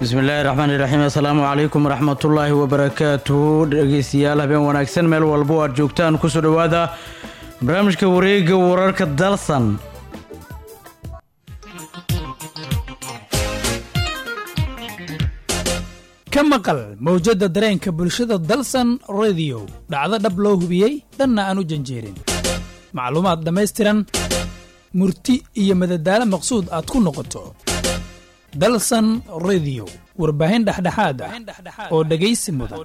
bismillaahi raxmaani raxiim assalaamu calaykum waraxmatullaahi wabarakaatuhu dhegeystayaal habeen wanaagsan meel walbo aad joogtaan kusoo dhowaada barnaamijka wareega wararka dalsan ka maqal mawjadda dareenka bulshada dalsan rediyo dhacdo dhab loo hubiyey dhanna aan u janjeerin macluumaad dhammaystiran murti iyo madadaalo maqsuud aad ku noqoto dalsan rediyo warbaahin dhexdhexaad ah oo dhegaysi mudan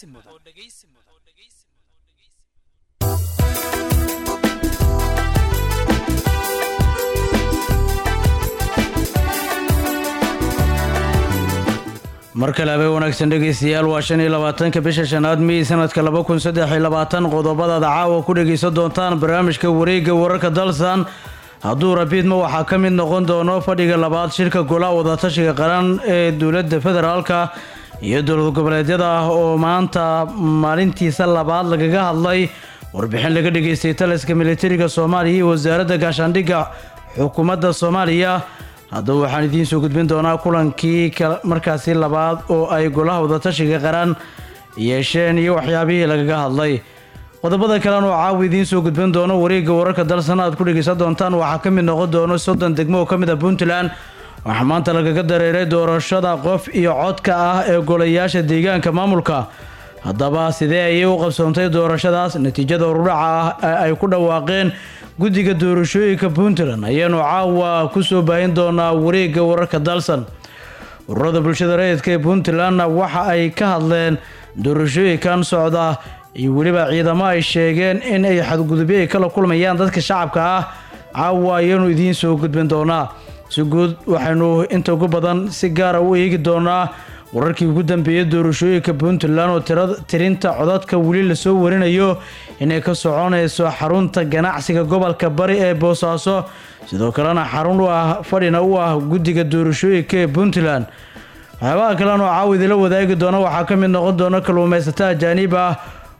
mar kale habeen wanaagsan dhegeystayaal waa shan iyo labaatanka bisha shanaad mey sanadka laba kun saddex iyo labaatan qodobadaad caawa ku dhegeysan doontaan barnaamijka wareega wararka dalsan hadduu rabiidma waxaa ka mid noqon doono fadhiga labaad shirka golaha wadatashiga qaran ee dowladda federaalka iyo dowlad goboleedyada ah oo maanta maalintiisa labaad lagaga hadlay warbixin laga dhageystay taliska militariga soomaaliya iyo wasaaradda gaashaandhigga xukuumadda soomaaliya haddaba waxaan idiin soo gudbin doonaa kulankii markaasi labaad oo ay golaha wadatashiga qaran yeesheen iyo waxyaabihii lagaga hadlay qodobada kalena oo caawa idiin soo gudbin doono wareegga wararka dalsan aad ku dhegeysan doontaan waxaa ka mid noqon doono soddon degmo oo ka mid ah puntland waxaa maanta lagaga dareeray doorashada qof iyo codka ah ee golayaasha deegaanka maamulka haddaba sidee ayay u qabsoontay doorashadaas natiijada urudhaca ah ee ay ku dhawaaqeen guddiga doorashooyinka puntland ayaanu caawa ku soo baahin doonaa wareegga wararka dalsan ururada bulshada rayidka ee puntlandna waxa ay ka hadleen doorashooyinkan socda iyo weliba ciidamo ay sheegeen in ay xadgudubyo ay kala kulmayaan dadka shacabka ah caawa ayaanu idiin soo gudbin doonaa si guud waxaynu inta ugu badan si gaara u eegi doonaa wararkii ugu dambeeyay doorashooyinka puntland oo tirinta codadka weli lasoo warinayo inay ka soconayso xarunta ganacsiga gobolka bari ee boosaaso sidoo kalena xarun u ah fadhina u ah guddiga doorashooyinka ee puntland waxyaabaha kalena oo caawa idila wadaagi doona waxaa ka mid noqon doona kalluumaysato ajaaniib ah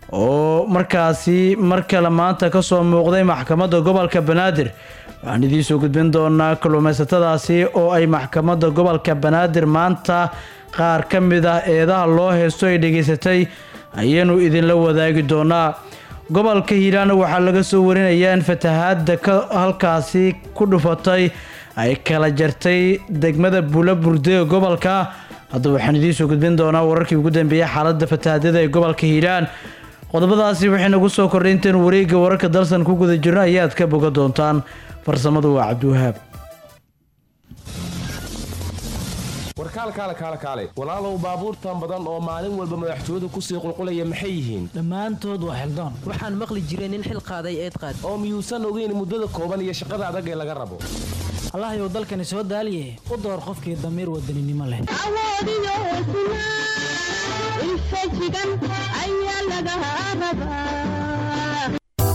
oo markaasi mar kale maanta kasoo muuqday maxkamadda gobolka banaadir waxaan idiin soo gudbin doonaa kalluumaysatadaasi oo ay maxkamadda gobolka banaadir maanta qaar ka mid ah eedaha loo heysto ay dhegaysatay ayaanu idinla wadaagi doonaa gobolka hiiraana waxaa laga soo warinayaa in fatahaadda ka halkaasi ku dhufatay ay kala jartay degmada bula burde ee gobolka haddaba waxaan idiin soo gudbin doonaa wararkii ugu dambeeyay xaaladda fatahaadyada ee gobolka hiiraan qodobadaasi waxay nagu soo kordhay intaenu wareegga wararka dalsan ku guda jirno ayaad ka boga doontaan farsamadu waa cabdiwahaab warkaalkaale kaale kaale walaalow baabuurtan badan oo maalin walba madaxtooyadu kusii qulqulaya maxay yihiin dhammaantood waa xildoon waxaan maqli jiray nin xil qaaday eed qaad oo miyuusan ogeyn muddada kooban iyo shaqada adag ee laga rabo allahayow dalkani soo daaliye u door qofkii damiir wadaninimo leh awoodiyo hosnaa ilfajigan ayaa laga rabaa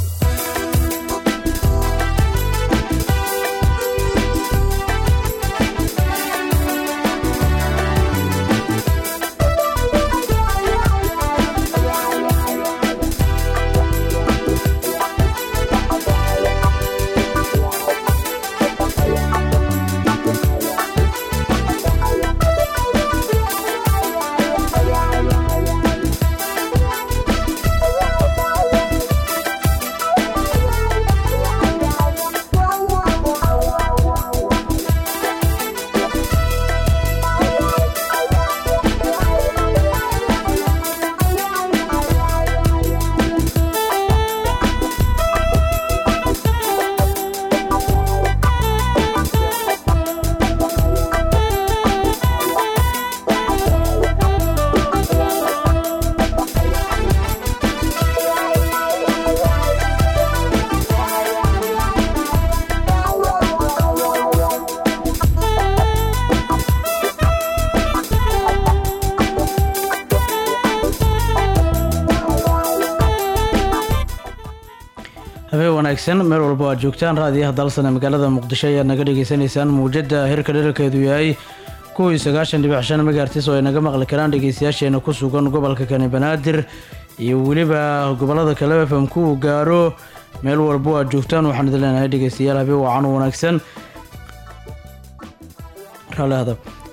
habeen wanaagsan meel walba aad joogtaan raadiyaha dalsane magaalada muqdisho ayaad naga dhagaysanaysaan muwjada hirka dherarkeedu yahay kuwii sagaashan dhibic shan megaartis oo ay naga maqli karaan dhegeystayaasheena ku sugan gobolka kani banaadir iyo weliba gobolada kale fm ku uu gaaro meel walbo aad joogtaan waxaan idin leenahay dhegeystayaal habeen wacan wanaagsan raalli hadab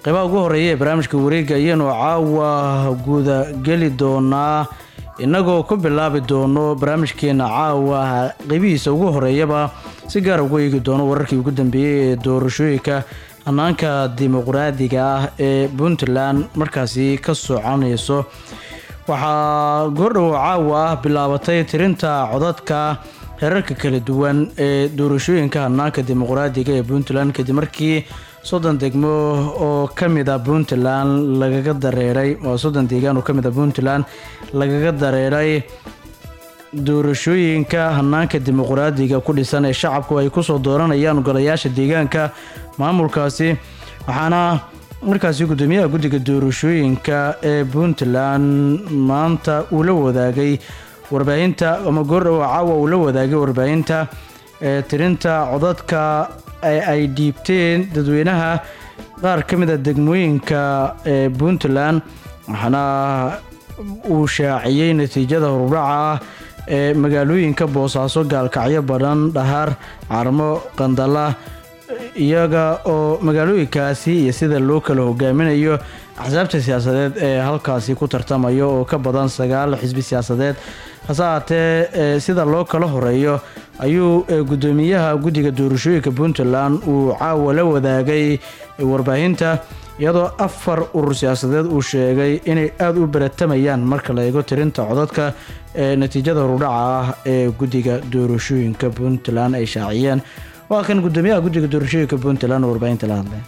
qeybaha ugu horeeya ee barnaamijka wareega ayaynu caawa gudageli doonaa innagoo ku bilaabi doono barnaamijkeena caawa qeybihiisa ugu horeeyaba si gaara ugu eegi doono wararkii ugu dambeeyey ee doorashooyinka hanaanka dimuqraadiga ah ee puntland markaasi ka soconayso waxaa goordhow caawa ah bilaabatay tirinta codadka heerarka kala duwan ee doorashooyinka hanaanka dimuqraadiga ee puntland kadib markii soddon degmo oo ka mid a puntland lagaga dareeray oo soddon deegaan oo ka mid a puntland lagaga dareeray doorashooyinka hanaanka dimuqraadiga ku dhisan ee shacabku ay kusoo dooranayaan golayaasha deegaanka maamulkaasi waxaana markaasi gudoomiyaha guddiga doorashooyinka ee puntland maanta uu la wadaagay warbaahinta ama goordhow caawa uu la wadaagay warbaahinta ee tirinta codadka ay dhiibteen dadweynaha qaar ka mid a degmooyinka ee puntland waxaana uu shaaciyey natiijada horudhaca ah ee magaalooyinka boosaaso gaalkacyo badhan dhahaar carmo qandala iyaga oo magaalooyinkaasi iyo sida loo kala hogaaminayo axsaabta siyaasadeed ee halkaasi ku tartamaya oo ka badan sagaal xisbi siyaasadeed hase haatee sida loo kala horeeyo ayuu gudoomiyaha guddiga doorashooyinka puntland uu caawa la wadaagay warbaahinta iyadoo afar urur siyaasadeed uu sheegay inay aada u baratamayaan marka la eego tirinta codadka ee natiijada horudhaca ah ee guddiga doorashooyinka puntland ay shaaciyeen waa kan gudoomiyaha guddiga doorashooyinka puntland oo warbaahinta la hadlay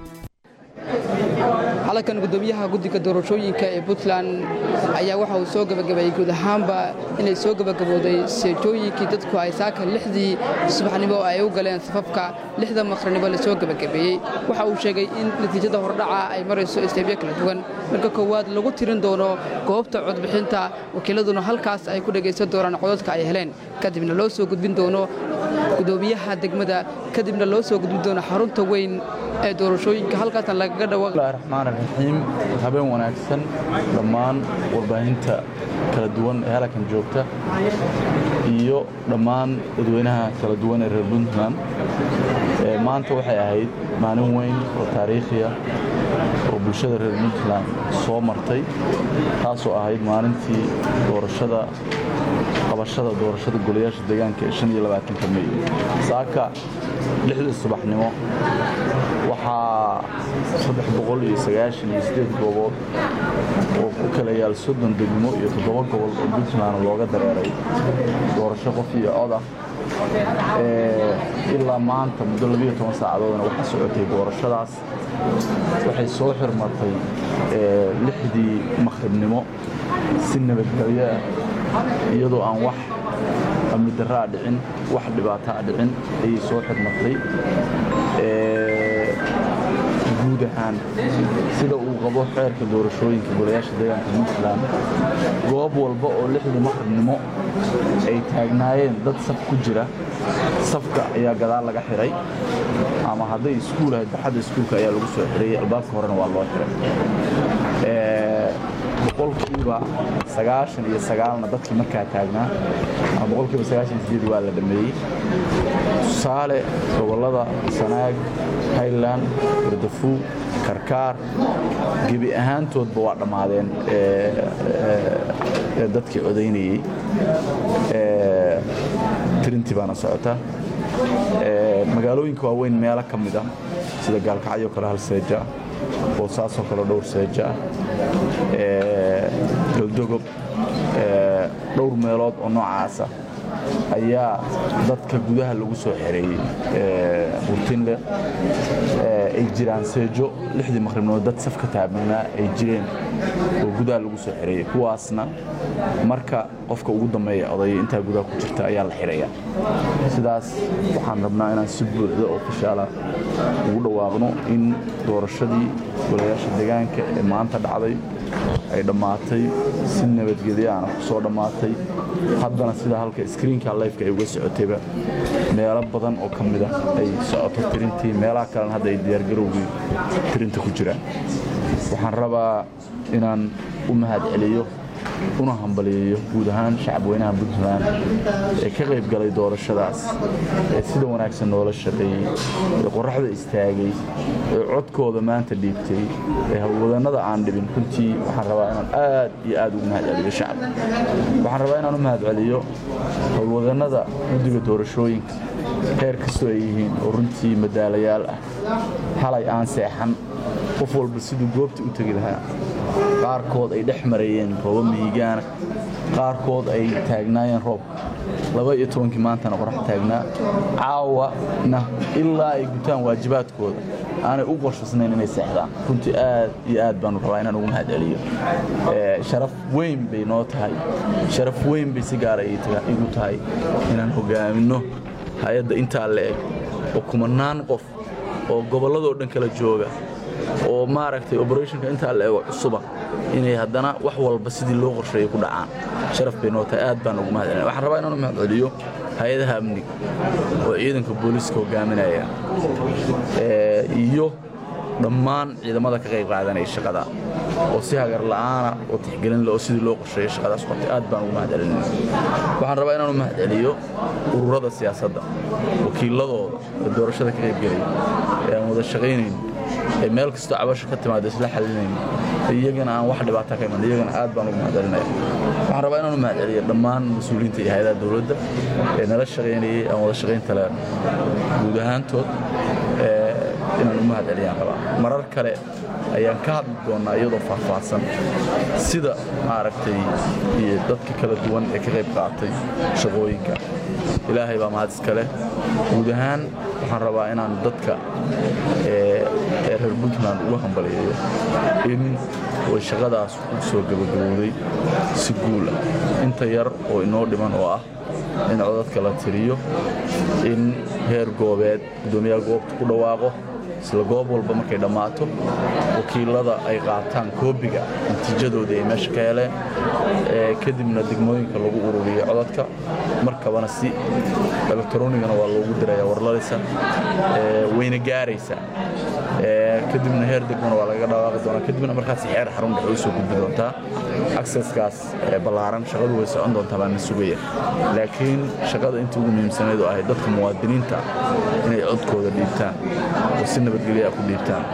halkan gudoomiyaha guddiga doorashooyinka ee puntland ayaa waxa uu soo gebagabeeyey guud ahaanba inay soo gebagabooday seejooyinkii dadku ay saaka lixdii subaxnimo ay u galeen safafka lixda maqrannimo la soo gebagabeeyey waxa uu sheegay in natiijada hordhaca ay marayso isteebyo kala duwan marka koowaad lagu tirin doono goobta codbixinta wakiiladuna halkaas ay ku dhegaysan doonaan codadka ay heleen kadibna loo soo gudbin doono gudoomiyaha degmada kadibna loo soo gudbin doono xarunta weyn ee doorashooyinka halkaasna lagaga dhawa raxmaan raxiim habeen wanaagsan dhammaan warbaahinta kala duwan ee halkan joogta iyo dhammaan dadweynaha kala duwan ee reer puntland maanta waxay ahayd maalin weyn oo taariikhiya oo bulshada reer puntland soo martay taasoo ahayd maalintii doorashada qabashada doorashada golayaasha deegaanka ee shan iyo labaatanka mey saaka lixdii subaxnimo waxaa saddex boqol iyo sagaashan iyo siddeed goobood oo ku kala yaal soddon degmo iyo toddoba gobol oo puntland looga dareeray doorasho qof iyo cod ah ilaa maanta muddo labiyo toban saacadoodna waxaa socotay doorashadaas waxay soo xirmatay lixdii maqribnimo si nabadgelyo ah iyadoo aan wax amni darraa dhicin wax dhibaataa dhicin ayay soo xirmatay guud ahaan sida uu qabo xeerka doorashooyinka golayaasha deegaanka puntland goob walba oo lixdii maqribnimo ay taagnaayeen dad saf ku jira safka ayaa gadaal laga xiray ama hadday iskuul ahayd baxadda iskuulka ayaa lagu soo xirayay albaabka horena waa loo xiray boqolkiiba sagaashan iyo sagaalna dadkii markaa taagnaa ama boqolkiiba sagaashan iyo sideed waa la dhameeyey tusaale gobollada sanaag highland gardafuug karkaar gebi ahaantoodba waa dhammaadeen dadkii codaynayey tirintii baana socota magaalooyinka waaweyn meelo ka mid ah sida gaalkacyo kale hal seeja ah boosaasoo kale dhowr seeja ah galdogob dhowr meelood oo noocaasa ayaa dadka gudaha lagu soo xereeyey burtinle ay jiraan seejo lixdii maqribnood dad safka taabanaa ay jireen oo gudaha lagu soo xereeyey kuwaasna marka qofka ugu dambeeya odaya intaa gudaha ku jirta ayaa la xidhaya sidaas waxaan rabnaa inaan si buuxda oo fishaala ugu dhawaaqno in doorashadii golayaasha deegaanka ee maanta dhacday ay dhammaatay si nabadgelyaana ku soo dhammaatay haddana sida halka skriinka lifeka ay uga socotayba meelo badan oo ka mid ah ay socoto tirintii meelaha kalena hadda ay diyaargarowgii tirinta ku jiraan waxaan rabaa inaan u mahad celiyo una hambaliyeeyo guud ahaan shacabweynaha puntland ee ka qayb galay doorashadaas ee sida wanaagsan noola shaqeeyey ee qoraxda istaagay ee codkooda maanta dhiibtay ee hawlwadannada aan dhibin runtii waxaan rabaa inaan aad iyo aad ugu mahadceliyo shacabka waxaan rabaa inaan u mahadceliyo howlwadannada guddiga doorashooyinka heer kastoo ay yihiin oo runtii madaalayaal ah xalay aan seexan qof walba siduu goobta u tegi lahaa qaarkood ay dhex mareeyeen rooba mihigaana qaarkood ay taagnaayeen roob laba iyo tobankii maantana qorax taagnaa caawana ilaa ay gutaan waajibaadkooda aanay u qorshasnayn inay seexdaan runtii aad iyo aad baanu rabaa inaan ugu mahadceliyo sharaf weyn bay noo tahay sharaf weyn bay si gaara igu tahay inaan hogaaminno hay-adda intaa la eg oo kumanaan qof oo gobolladoo dhan kala jooga oo maaragtay operationka intaa la ego cusuba inay haddana wax walba sidii loo qorsheeyay ku dhacaan sharaf bay noo tahay aad baan ugu mahadcelina waxaan rabaa inaan u mahadceliyo hay-adaha amniga oo ciidanka booliiska hogaaminaya iyo dhammaan ciidamada ka qayb qaadanaya shaqada oo si hagar la'aana oo tixgelin leh oo sidii loo qorsheeyay shaqadaas qortay aad baan ugu mahadcelinaya waxaan rabaa inaan u mahadceliyo ururada siyaasadda wakiiladooda ee doorashada ka qaybgelaya ee aan wada shaqaynayn ee meel kastoo cabasho ka timaada isla xalinayn iyagana aan wax dhibaata ka iman iyagana aad baan ugu mahadcelinaya waxaan rabaa inaan u mahadceliyo dhammaan mas-uuliyiinta iyo hay-adaha dowladda ee nala shaqaynayay aan wada shaqaynta leen guud ahaantood inaan u mahadceliyaan rabaa marar kale ayaan ka hadli doonnaa iyadoo faahfaahsan sida maaragtay iyo dadka kala duwan ee ka qayb qaatay shaqooyinka ilaahay baa mahad iska leh guud ahaan waxaan rabaa inaan dadka ee reer puntland ugu hambaliyeeyo in way shaqadaas u soo gabagabowday si guul ah inta yar oo inoo dhiman oo ah in codadka la tiriyo in heer goobeed guddoomiyaha goobta ku dhawaaqo isla goob walba markay dhammaato wakiilada ay qaataan koobiga natiijadooda ay meesha ka heleen kadibna degmooyinka lagu ururiyo codadka markabana si elektaronigana waa loogu diraya warladaysa wayna gaaraysa kadibna heer degmana waa laga dhawaaqi doonaa kadibna markaas xeer xarun dhexe u soo gudbi doontaa acceskaas ballaaran shaqadu way socon doontaa baan na sugaya laakiin shaqada intii ugu muhiimsanayd oo ahayd dadka muwaadiniinta inay codkooda dhiibtaan oo si nabadgelya ku dhiibtaan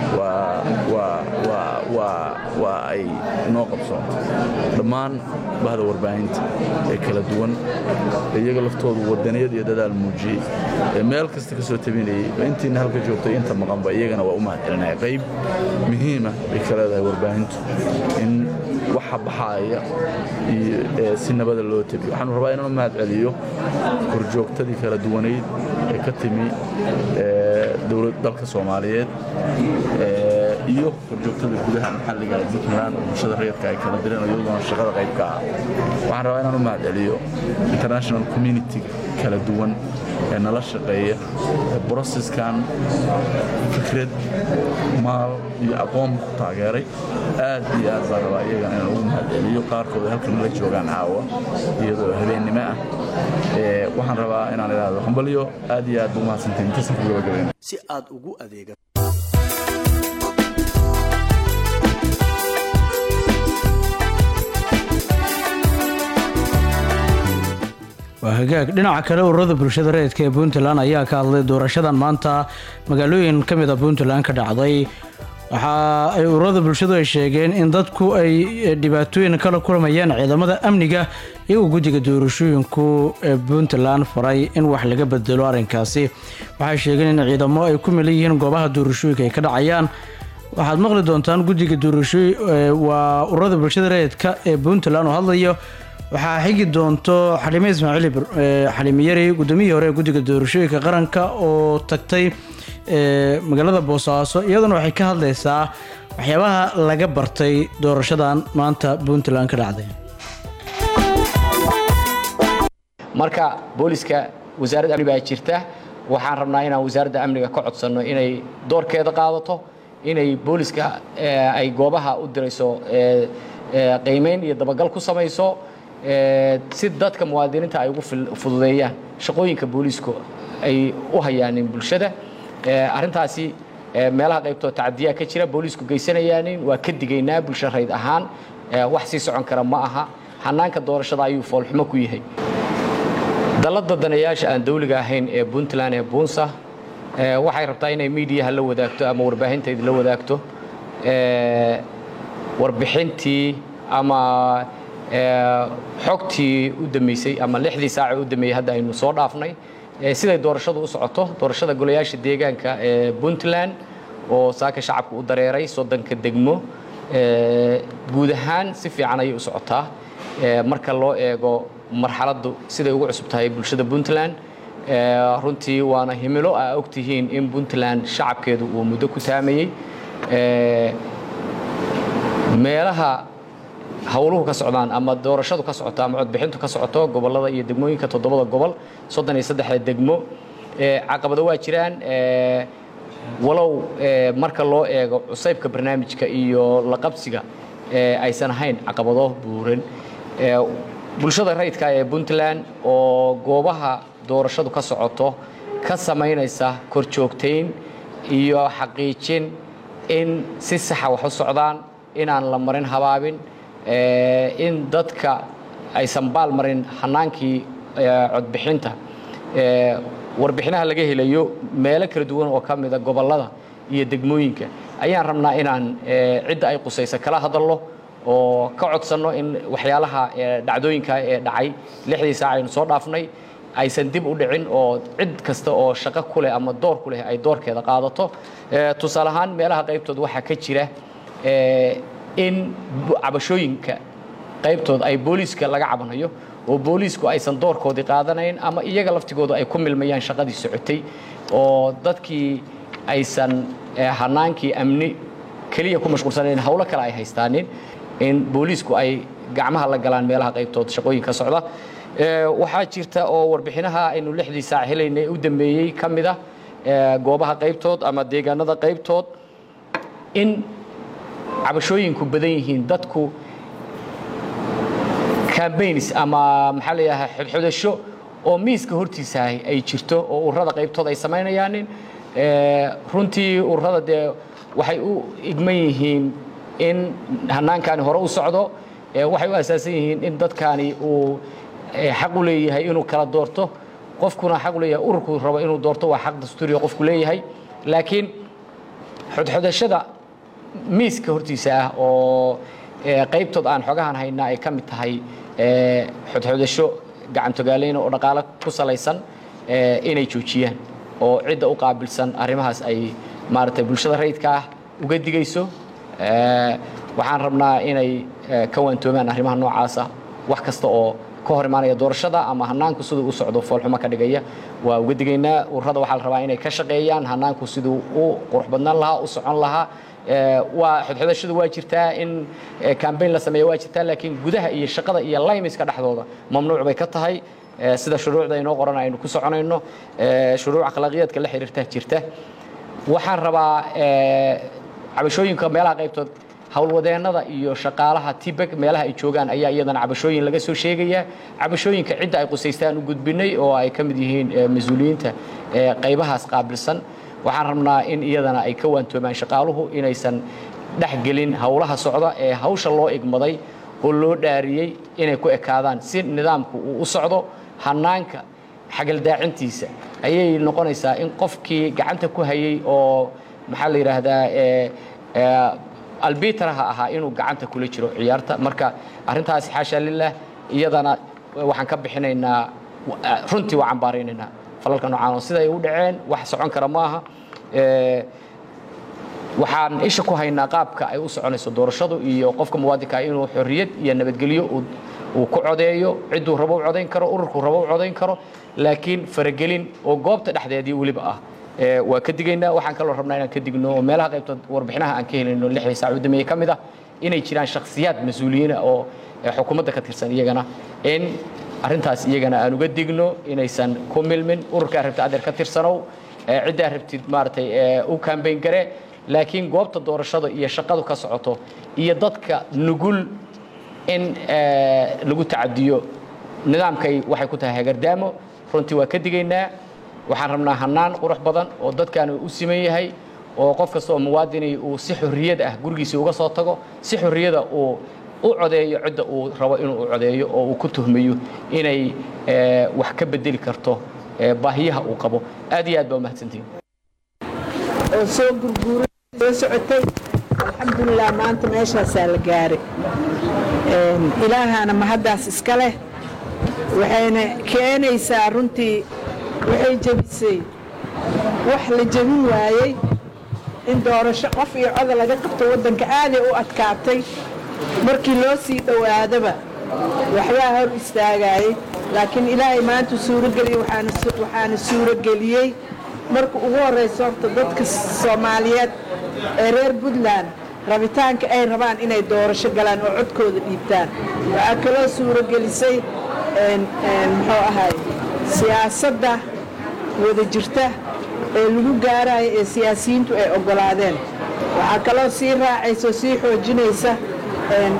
waa ay noo qabsoonto dhammaan bahda warbaahinta ee kala duwan iyaga laftoodu wadaniyad iyo dadaal muujiyey ee meel kasta ka soo tabinayey intiina halka joogtay inta maqanba iyagana waa u mahadcelinaya qayb muhiima bay ka leedahay warbaahintu in waxa baxaaya iyo si nabada loo tabiyo waxaanu rabaa inaan u mahadceliyo korjoogtadii kala duwanayd ee ka timi dowlad dalka soomaaliyeed iyo korjoogtada gudaha maxalliga ee puntland oo bulshada rayadka ay kala direen iyadoona shaqada qayb ka ah waxaan rabaa inaan u mahadceliyo international community kala duwan ee nala shaqeeya broseskan fikrad maal iyo aqoon ku taageeray aad iyo aad baan rabaa iyagana inaan ugu mahadceliyo qaarkood halkan la joogaan caawa iyadoo habeennimo ah waxaan rabaa inaan idhaahdo hambalyo aad iyo aad buu mahadsantahin intasan ku gabagabayna si aad ugu adeega waa hagaag dhinaca kale ururada bulshada rayidka ee puntland ayaa ka hadlay doorashadan maanta magaalooyin ka mid a puntland ka dhacday waxa ay ururada bulshadu ay sheegeen in dadku ay dhibaatooyin kala kulmayaan ciidamada amniga iyagoo guddiga doorashooyinku ee puntland faray in wax laga bedelo arrinkaasi waxay sheegeen in ciidamo ay ku milan yihiin goobaha doorashooyinka ay ka dhacayaan waxaad maqli doontaan guddiga doorashooy waa ururada bulshada rayidka ee puntland oo hadlayo waxaa xigi doonto xalime ismaaciil xalime yari gudoomiyihii hore ee guddiga doorashooyinka qaranka oo tagtay magaalada boosaaso iyaduna waxay ka hadlaysaa waxyaabaha laga bartay doorashadan maanta puntland ka dhacday marka booliska wasaaradda amni baa jirta waxaan rabnaa inaan wasaaradda amniga ka codsanno inay doorkeeda qaadato inay booliska ay goobaha u dirayso qiimayn iyo dabagal ku samayso si dadka muwaadiniinta ay ugu fududeeyaan shaqooyinka booliisku ay u hayaanin bulshada arrintaasi meelaha qaybtoo tacadiyaa ka jira booliisku geysanayaanin waa ka digaynaa bulsho rayd ahaan wax sii socon kara ma aha hanaanka doorashada ayuu foolxumo ku yahay dalladda danayaasha aan dawliga ahayn ee puntland ee buunsa waxay rabtaa inay miidiyaha la wadaagto ama warbaahinteeda la wadaagto warbixintii ama xogtii u dambeysay ama lixdii saace u dambeeyey hadda aynu soo dhaafnay siday doorashadu u socoto doorashada golayaasha deegaanka ee puntland oo saaka shacabka u dareeray soddonka degmo guud ahaan si fiican ayay u socotaa marka loo eego marxaladdu siday ugu cusub tahay bulshada puntland runtii waana himilo aa ogtihiin in puntland shacabkeedu uu muddo ku taamayey meelaha howluhu ka socdaan ama doorashadu ka socoto ama codbixintu ka socoto gobollada iyo degmooyinka toddobada gobol soddon iyo saddexda degmo caqabado waa jiraan walow marka loo eego cusaybka barnaamijka iyo la qabsiga aysan ahayn caqabado buuran bulshada rayidka ee puntland oo goobaha doorashadu ka socoto ka samaynaysa korjoogtayn iyo xaqiijin in si saxa wax u socdaan inaan la marin habaabin in dadka aysan baal marin hanaankii codbixinta warbixinaha laga helayo meelo kala duwan oo ka mida gobollada iyo degmooyinka ayaan rabnaa inaan cidda ay qusaysa kala hadalno oo ka codsanno in waxyaalaha dhacdooyinka ee dhacay lixdii saac aynu soo dhaafnay aysan dib u dhicin oo cid kasta oo shaqo ku leh ama door ku leh ay doorkeeda qaadato tusaale ahaan meelaha qaybtood waxaa ka jira in cabashooyinka qaybtood ay booliiska laga cabanayo oo booliisku aysan doorkoodii qaadanayn ama iyaga laftigoodu ay ku milmayaan shaqadii socotay oo dadkii aysan hanaankii amni keliya ku mashquulsanayn howlo kale ay haystaanin in booliisku ay gacmaha la galaan meelaha qaybtood shaqooyinka socda waxaa jirta oo warbixinaha aynu lixdii saac helaynay u dambeeyey ka mid ah goobaha qaybtood ama deegaanada qaybtood in cabashooyinku badan yihiin dadku cambaigns ama maxaa la yidhaha xidxidasho oo miiska hortiisa ay jirto oo ururada qaybtood ay samaynayaanin runtii ururada dee waxay u igman yihiin in hanaankaani hore u socdo waxay u asaasan yihiin in dadkaani uu xaq u leeyahay inuu kala doorto qofkuna xaq u leeyahay ururku rabo inuu doorto waa xaq dastuuriya qofku leeyahay laakiin xodxodashada miiska hortiisa ah oo qaybtood aan xogahan haynaa ay ka mid tahay xodxodasho gacantogaaleyn oo dhaqaale ku salaysan inay joojiyaan oo cidda u qaabilsan arrimahaas ay maaragtay bulshada rayidka ah uga digayso waxaan rabnaa inay ka waantoomaan arrimaha noocaasa wax kasta oo ka hor imaanaya doorashada ama hanaanku siduu u socdo foolxumo ka dhigaya waa uga digaynaa ururada waxaa la rabaa inay ka shaqeeyaan hanaanku siduu u qurux badnaan lahaa u socon lahaa waa xodxodashadu waa jirtaa in cambaign la sameeya waa jirtaa laakiin gudaha iyo shaqada iyo laymiska dhexdooda mamnuuc bay ka tahay sida shuruucda inoo qoran aynu ku soconayno shuruuc akhlaaqiyaadka la xiriirta jirta waxaan rabaa cabashooyinka meelaha qaybtood howlwadeennada iyo shaqaalaha tibeg meelaha ay joogaan ayaa iyadana cabashooyin laga soo sheegayaa cabashooyinka cidda ay qusaystaan u gudbinay oo ay ka mid yihiin mas-uuliyiinta qaybahaas qaabilsan waxaan rabnaa in iyadana ay ka waantoomaan shaqaaluhu inaysan dhexgelin howlaha socda ee hawsha loo igmaday oo loo dhaariyey inay ku ekaadaan si nidaamku uu u socdo hanaanka xagaldaacintiisa ayay noqonaysaa in qofkii gacanta ku hayay oo maxaa la yidhaahdaa albitaraha ahaa inuu gacanta kula jiro ciyaarta marka arrintaas xaasha lilah iyadana waxaan ka bixinaynaa runtii waa cambaaraynaynaa falalka noocaan oo siday u dhaceen wax socon kara maaha waxaan isha ku haynaa qaabka ay u soconayso doorashadu iyo qofka muwaadinka inuu xorriyad iyo nabadgelyo uu ku codeeyo cidduu rabo u codayn karo ururkuu rabo u codayn karo laakiin faragelin oo goobta dhexdeedii weliba ah waa ka digaynaa waxaan kaloo rabnaa inaan ka digno oo meelaha qaybtood warbixinaha aan ka helayno lixdii saac u dameeye ka mid ah inay jiraan shakhsiyaad mas-uuliyiina oo xukuumadda ka tirsan iyagana in arrintaas iyagana aan uga digno inaysan ku milmin ururkaa rabta adeer ka tirsanow ciddaa rabtid maaragtay u kambayn gare laakiin goobta doorashada iyo shaqadu ka socoto iyo dadka nugul in lagu tacadiyo nidaamkay waxay ku tahay hagardaamo runtii waa ka digaynaa waxaan rabnaa hanaan qurux badan oo dadkan u siman yahay oo qof kasta oo muwaadini uu si xorriyad ah gurigiisa uga soo tago si xorriyada uu u codeeyo cidda uu rabo inuu u codeeyo oo uu ku tuhmayo inay eh, wax ka bedeli karto eh, baahiyaha uu qabo aad iyo aad baa umahadsantihin oo soo gurguuray soo socotay alxamdulilah maanta meeshaasaa la gaaray Een, ilaahana mahaddaas iska leh waxayna keenaysaa runtii waxay jebisay wax la jebin waayey in doorasho qof iyo coda laga qabto waddanka aaday u adkaatay markii loo sii dhowaadaba waxbaa hor istaagayay laakiin ilaahay maanta suurogeliyey waxaana su- waxaana suurogeliyey marka ugu horraysa horta dadka soomaaliyeed ee reer puntland rabitaanka ay rabaan inay doorasho galaan oo codkooda dhiibtaan waxaa kaloo suurogelisay een, een, muxuu ahay siyaasadda wada jirta ee lagu gaarayo ee siyaasiyiintu ay oggolaadeen waxaa kaloo sii raacaysa oo sii xoojinaysa een,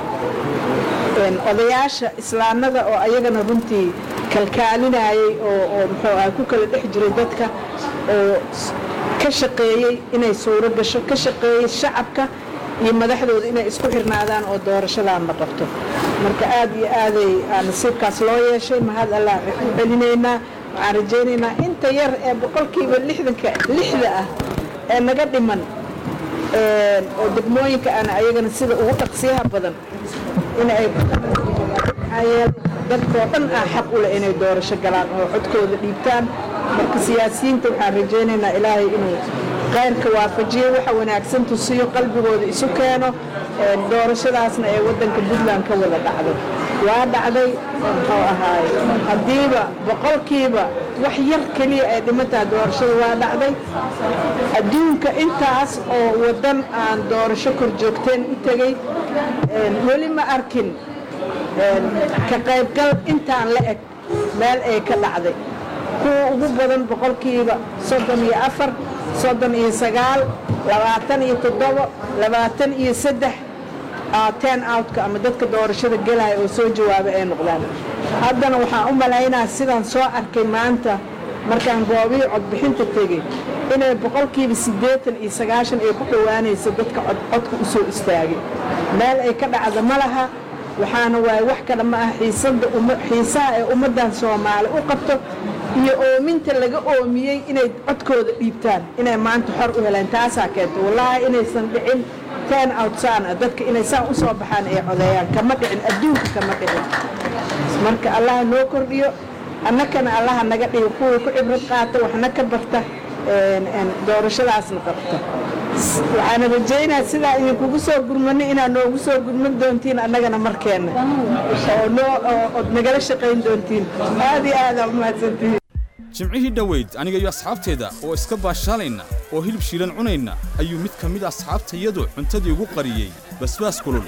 een, odayaasha islaamnada oo ayagana runtii kalkaalinayay oo oo muxuu ahay ku kala dhex jiray dadka oo s- ka shaqeeyey inay suuro gasho ka shaqeeyey shacabka iyo madaxdooda inay isku xirnaadaan oo doorashadan la qabto marka aad iyo aaday aa nasiibkaas loo yeeshay mahad allah u celinaynaa waxaan rajaynaynaa inta yar ee boqolkiiba lixdanka lixda ah ee naga dhiman een, oo degmooyinka aan ayagana sida ugu dhaqsiyaha badan in ay maxaa yeelay dadkoo dhan ah xaq u leh inay doorasho galaan oo codkooda dhiibtaan marka siyaasiyiinta waxaan rajaynaynaa ilaahay inuu khayrka waafajiyo waxa wanaagsan tusiyo qalbigooda isu keeno een, doorashadaasna ee waddanka puntland ka wada dhacdo waa dhacday muxuu ahaay haddiiba boqolkiiba wax yar keliya ay dhimantahay doorashada waa dhacday adduunka intaas oo waddan aan doorasho kor joogteen u tegey een, weli ma arkin een, ka qaybgal intaan la eg meel ay ka dhacday kuwa ugu badan boqolkiiba soddon iyo afar soddon iyo sagaal labaatan iyo toddobo labaatan iyo saddex aa ten outka ama dadka doorashada gelaya oo soo jawaaba ay noqdaan haddana waxaan u malaynaa sidaan soo arkay maanta markaan goobihii codbixinta tegey inay boqolkiiba siddeetan iyo sagaashan ay ku dhowaanayso dadka cod codka u soo istaagay meel ay ka dhacda ma laha waxaana waaye wax kale ma ah xiisada umma- xiisaha ee ummaddan soomaali u qabto iyo oominta laga oomiyey inay codkooda dhiibtaan inay maanta xor u helaan taasaa keenta wallaahi inaysan dhicin ten outsaan ah dadka inay saan u soo baxaan ay codeeyaan kama dhicin adduunka kama dhicin marka allaha noo kordhiyo annakana allaha naga dhigo kuwii ku cibrad qaata waxna ka barta een, een, doorashadaasna qabta waxaana rajaynaa sidaa idinkugu soo gurmano inaad noogu soo gurman doontiin annagana markeenna oo noo oo- ood nagala shaqayn doontiin aad iyo aad aa u mahadsantihiin jimcihii dhoweyd aniga iyo asxaabteeda oo iska baashaalayna oo hilib shiilan cunayna ayuu mid ka mid a asxaabtayadu cuntadii ugu qariyey basbaas kulul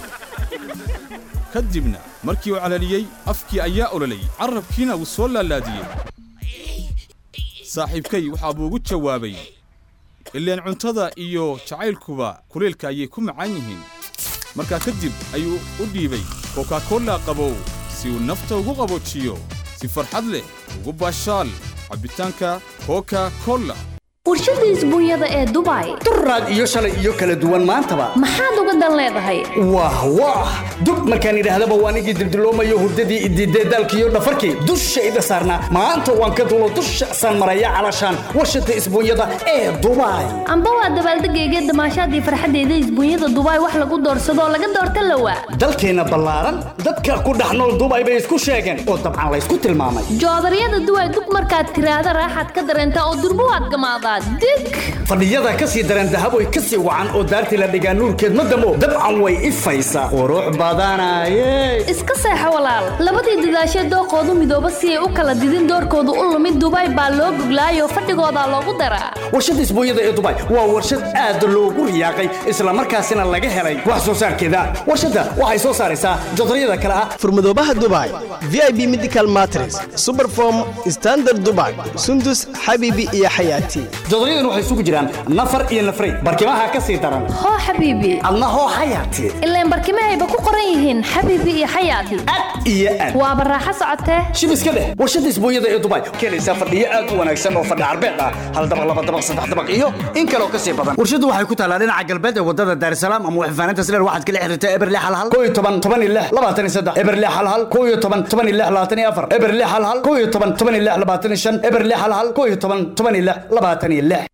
ka dibna markii uu calaliyey afkii ayaa ololay carrabkiina wuu soo laalaadiyey saaxiibkay waxaa buu ugu jawaabay ileen cuntada iyo jacaylkuba kuleelka ayay ku macaan yihiin markaa kadib ayuu u dhiibay kokakola qabow si uu nafta ugu qaboojiyo si farxad leh ugu baashaal cabbitaanka koka kola warshada isbuunyada ee dubai duraad iyo shalay iyo kala duwan maantaba maxaad uga dan leedahay wah wah dub markaan idhaahdaba waan igii dildiloomayo hurdadii idiidee daalkiiyo dhafarkii dushayda saarnaa maanta waan ka dulo dusha san maraya calashaan warshada isbuunyada ee dubai amba waa dabaaldegayga damaashaadii farxaddeeda isbuunyada dubai wax lagu doorsadoo laga doorta lawa dalkeenna ballaaran dadka ku dhex nool dubai bay isku sheegeen oo dabcan laysku tilmaamay joodaryada duway dub markaad tiraahda raaxaad ka dareentaa oo durbo waad gamaadaa dig fadhiyada ka sii daran dahaboy ka sii wacan oo daartii la dhigaa nuurkeed ma damo dabcan way ifaysaa qurux badanaye iska seexo walaal labadii dadaashee dooqoodu midooba si ay u kala didin doorkoodu u lumid dubai baa loo goglaayoo fadhigoodaa loogu daraa warshada isbuunyada ee dubai waa warshad aad loogu riyaaqay islamarkaasina laga helay wax soo saarkeeda warshadda waxay soo saaraysaa jodaryada kale ah furmadoobaha dubai vip medical matres superform standard dubai sundus xabibi iyo xayaati jodaryadana waxay isugu jiraan nafar iyo nafray barkimaha ka sii daran hoo xabiibi adna hoo xayaati ilaan barkimahayba ku qoran yihiin xabiibi iyo xayaati iyo aad waaba raaxo socotee shib iska dheh warshada isbuunyada ee dubai keenaysaa fadhiyo aad u wanaagsan oo fadhi carbeed ah hal dabaq laba dabaq saddex dabaq iyo in kaleo ka sii badan warshadu waxay ku taalaa dhinaca galbeed ee wadada daarsalaam ama waxfaanaynta sileer waxaad kala xiriirtaa eberle halhal koo iyo toban toban iyo lix labaatan iyo saddex eberle halhal koo iyo toban toban iyo lix labaatan iyo afar eberle halhal koo iyo toban toban iyo lix labaatan iyo shan eberle halhal koo iyo toban toban iyo lix labaatan iyo lix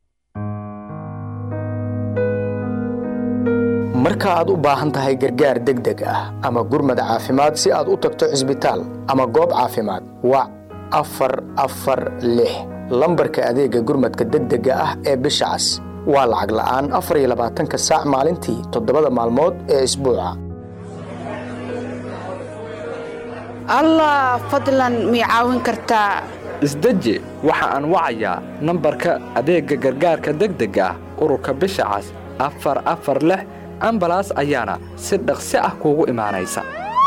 marka aad u baahan tahay gargaar degdeg ah ama gurmad caafimaad si aad u tagto cisbitaal ama goob caafimaad wac afar afar lix lambarka adeega gurmadka degdega ah ee bisha cas waa lacag la'aan afar iyo labaatanka saac maalintii toddobada maalmood ee isbuuca allah fadlan mii caawin kartaa isdeji waxa aan wacayaa nambarka adeegga gargaarka degdega ah ururka bisha cas afar afar lix ambalaas ayaana si dhaqsi ah kuugu imaanaysa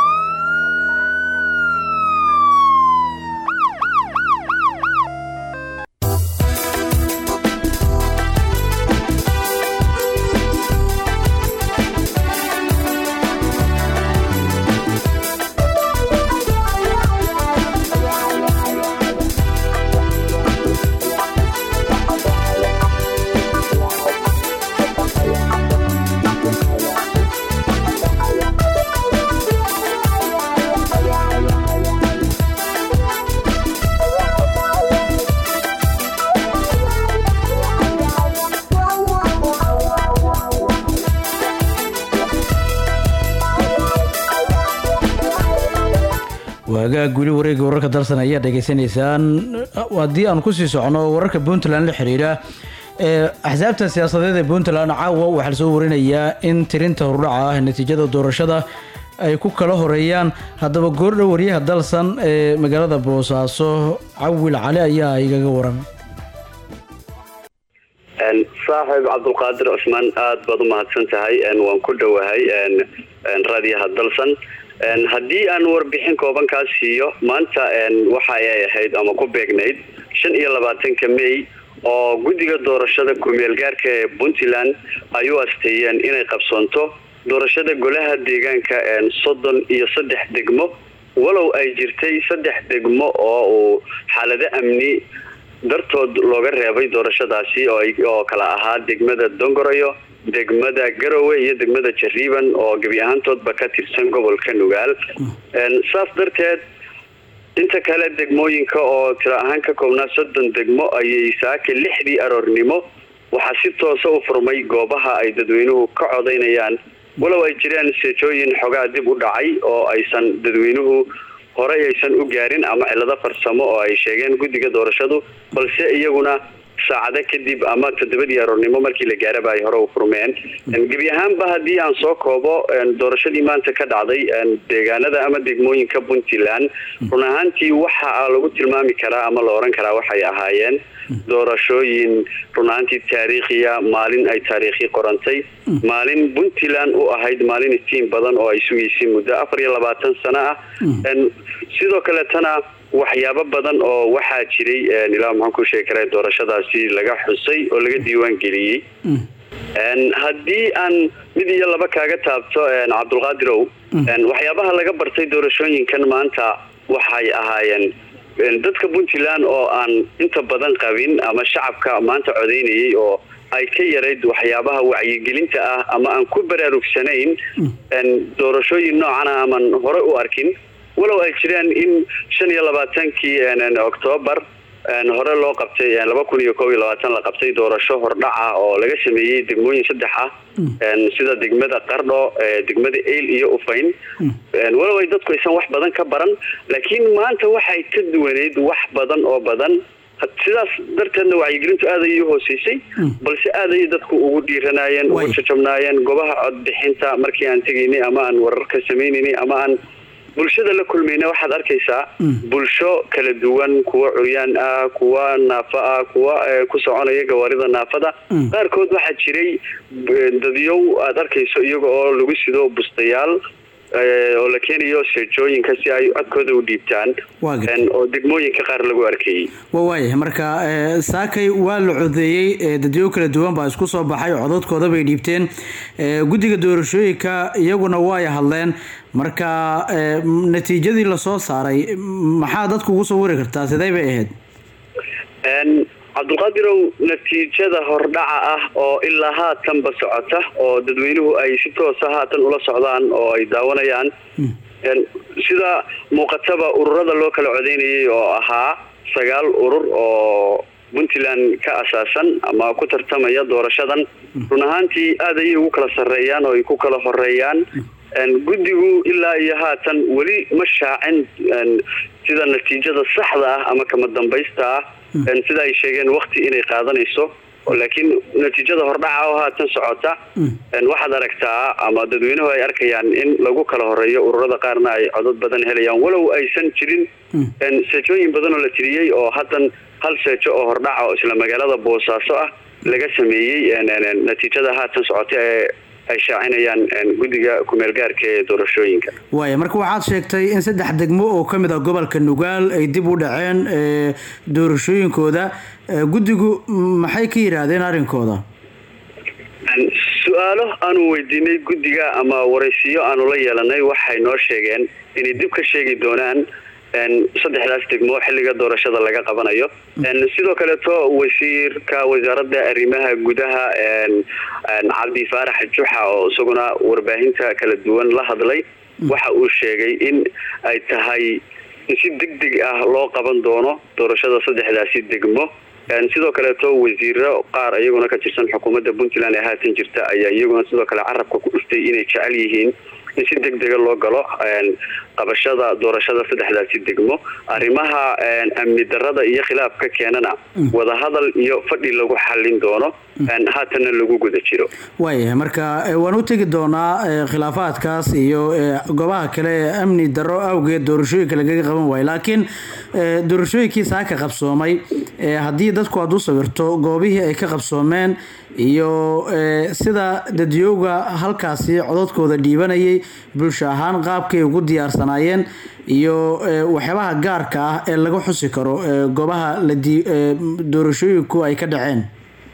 waagaag guli wareegga wararka dalsan ayaa dhegaysanaysaan haddii aan kusii socono wararka puntland la xiriira ee axsaabta siyaasadeed ee puntland caawa waxaa lasoo warinayaa in tirinta hordhaca ah natiijada doorashada ay ku kala horeeyaan haddaba goordhow waryaha dalsan ee magaalada boosaaso cawil cali ayaa igaga waramay saaxiib cabdulqaadir cusmaan aad baad u mahadsan tahay waan ku dhowahay raadiyaha dalsan haddii aan warbixin kooban kaa siiyo maanta waxa ay ahayd ama ku beegnayd shan iyo labaatanka may oo guddiga doorashada kumeel gaarka ee puntland ay u asteeyeen inay qabsoonto doorashada golaha deegaanka soddon iyo saddex degmo walow ay jirtay saddex degmo oo uu xaalado amni dartood looga reebay doorashadaasi oo kala ahaa degmada dongoroyo degmada garowe iyo degmada jariiban oo gebi ahaantoodba ka tirsan gobolka nugaal saas darteed inta kale degmooyinka oo tiro ahaan ka koobnaa soddon degmo ayay saaka lixdii aroornimo waxaa si toosa u furmay goobaha ay dadweynuhu ka codaynayaan walow ay jireen seejooyin xogaa dib u dhacay oo aysan dadweynuhu horey aysan u gaarin ama cilado farsamo oo ay sheegeen guddiga doorashadu balse iyaguna saacado kadib ama toddobadii aroornimo markii la gaaraba ay hore u furmeen gebi ahaanba haddii aan soo koobo doorashadii maanta ka dhacday deegaanada ama degmooyinka puntland run ahaantii waxa lagu tilmaami karaa ama la oran karaa waxay ahaayeen doorashooyin run ahaantii taariikhiya maalin ay taariikhi qorantay maalin puntland u ahayd maalin istiin badan oo ay sugaysay muddo afar iyo labaatan sano ah sidoo kaletana waxyaabo badan oo waxaa jiray ilaa maxaan ku sheegi karaa doorashadaasi laga xusay oo laga diiwaan geliyey haddii aan mid iyo laba kaaga taabto cabdulqaadirow waxyaabaha laga bartay doorashooyinkan maanta waxay ahaayeen dadka puntland oo aan inta badan qabin ama shacabka maanta codaynayay oo ay ka yarayd waxyaabaha wacyigelinta ah ama aan ku baraarugsanayn doorashooyin noocana aman hore u arkin walow ay jireen in shan iyo labaatankii octoobar hore loo qabtay laba kun iyo koob iyo labaatan la qabtay doorasho hordhaca oo laga sameeyey degmooyin saddex ah sida degmada qardho degmada eyl iyo ufayn walow ay dadku aysan wax badan ka baran laakiin maanta waxay ka duwaneyd wax badan oo badan sidaas darteedna wacyigelintu aad ayay u hooseysay balse aad ayay dadku ugu dhiiranaayeen ugu jajabnaayeen goobaha codbixinta markii aan tegaynay ama aan wararka samaynaynay ama aan bulshada la kulmayna waxaad arkaysaa bulsho kala duwan kuwa curyaan ah kuwa naafa ah kuwa ku soconaya gawaarida naafada qaarkood waxaa jiray dadyow aad arkayso iyaga oo lagu sido bustayaal eh, oo la keenayo seejooyinka si ay codkooda u dhiibtaan Waa gartay. een, oo degmooyinka qaar lagu arkayey waa waayahay marka eh, saakay waa la codeeyey eh, dadyo kala duwan baa isku soo baxay codadkooda bay dhiibteen Eh, guddiga doorashooyinka iyaguna way hadleen marka eh, m- natiijadii lasoo saaray m- maxaa dadku ugu soo wari kartaa sidee bay ahayd Een, cabdulqaadirow natiijada hordhaca ah oo ilaa haatanba socota oo dadweynuhu ay si toosa haatan ula socdaan oo ay daawanayaan Een, sida muuqataba ururada loo kala codeynayay oo ahaa sagaal urur oo puntland ka asaasan ama ku tartamaya doorashadan run ahaantii aad ayay ugu kala sarreeyaan oo ay ku kala horeeyaan Een, guddigu ilaa iyo haatan weli ma shaacin een, sida natiijada saxda ah ama kama dambaysta ah Een, sida ay sheegeen wakti inay qaadanayso oo laakiin natiijada hordhaca oo haatan socota een, waxaad aragtaa ama dadweynuhu ay arkayaan in lagu kala horeeyo ururada qaarna ay codad badan helayaan walow aysan jirin een, seejooyin badan oo la tiriyey oo haddan hal seejo oo hordhaca oo isla magaalada boosaaso ah laga sameeyey een, een, een, natiijada haatan socota ee ay shaacinayaan een, guddiga kumeelgaarka ee doorashooyinka waaya marka waxaad sheegtay in saddex degmo oo ka mid ah gobolka nugaal ay dib u dhaceen eh, doorashooyinkooda Eh, guddigu m- maxay ka yidhaahdeen arrinkooda Een, su-aalo aanu weydiinay guddiga ama waraysiyo aanu la yeelanay waxay noo sheegeen inay dib ka sheegi doonaan een, saddexdaas degmo xilliga doorashada laga qabanayo Een, sidoo kaleeto wasiirka wasaaradda arrimaha gudaha een, een, cabdi faarax juxa oo isaguna warbaahinta kala duwan la hadlay waxa uu sheegay in ay tahay in si deg deg ah loo qaban doono doorashada saddexdaasi degmo Een, sidoo kaleeto wasiiro qaar iyaguna ka tirsan xukuumadda puntland ee haatan jirta ayaa iyaguna sidoo kale carabka ku dhuftay inay jecel yihiin in si deg dega loo galo een, qabashada doorashada saddexdaasi degmo arrimaha een, amni darada iyo khilaafka keenana wadahadal iyo fadhi lagu xallin doono een, haatanna lagu guda jiro waayahay marka eh, waan u tegi doonaa eh, khilaafaadkaas iyo eh, goobaha kale ee amni darro awgeed doorashooyinka lagaga qaban waayo laakiin eh, doorashooyinkii saaka qabsoomay eh, haddii dadku aad u sawirto goobihii ay ka qabsoomeen iyo eh, sida dadyooga halkaasi codadkooda dhiibanayay bulsho ahaan qaabkay ugu diyaarsanaayeen iyo eh, waxyaabaha gaarka ah ee laga xusi karo eh, goobaha la dii- eh, doorashooyinku ay ka dhaceen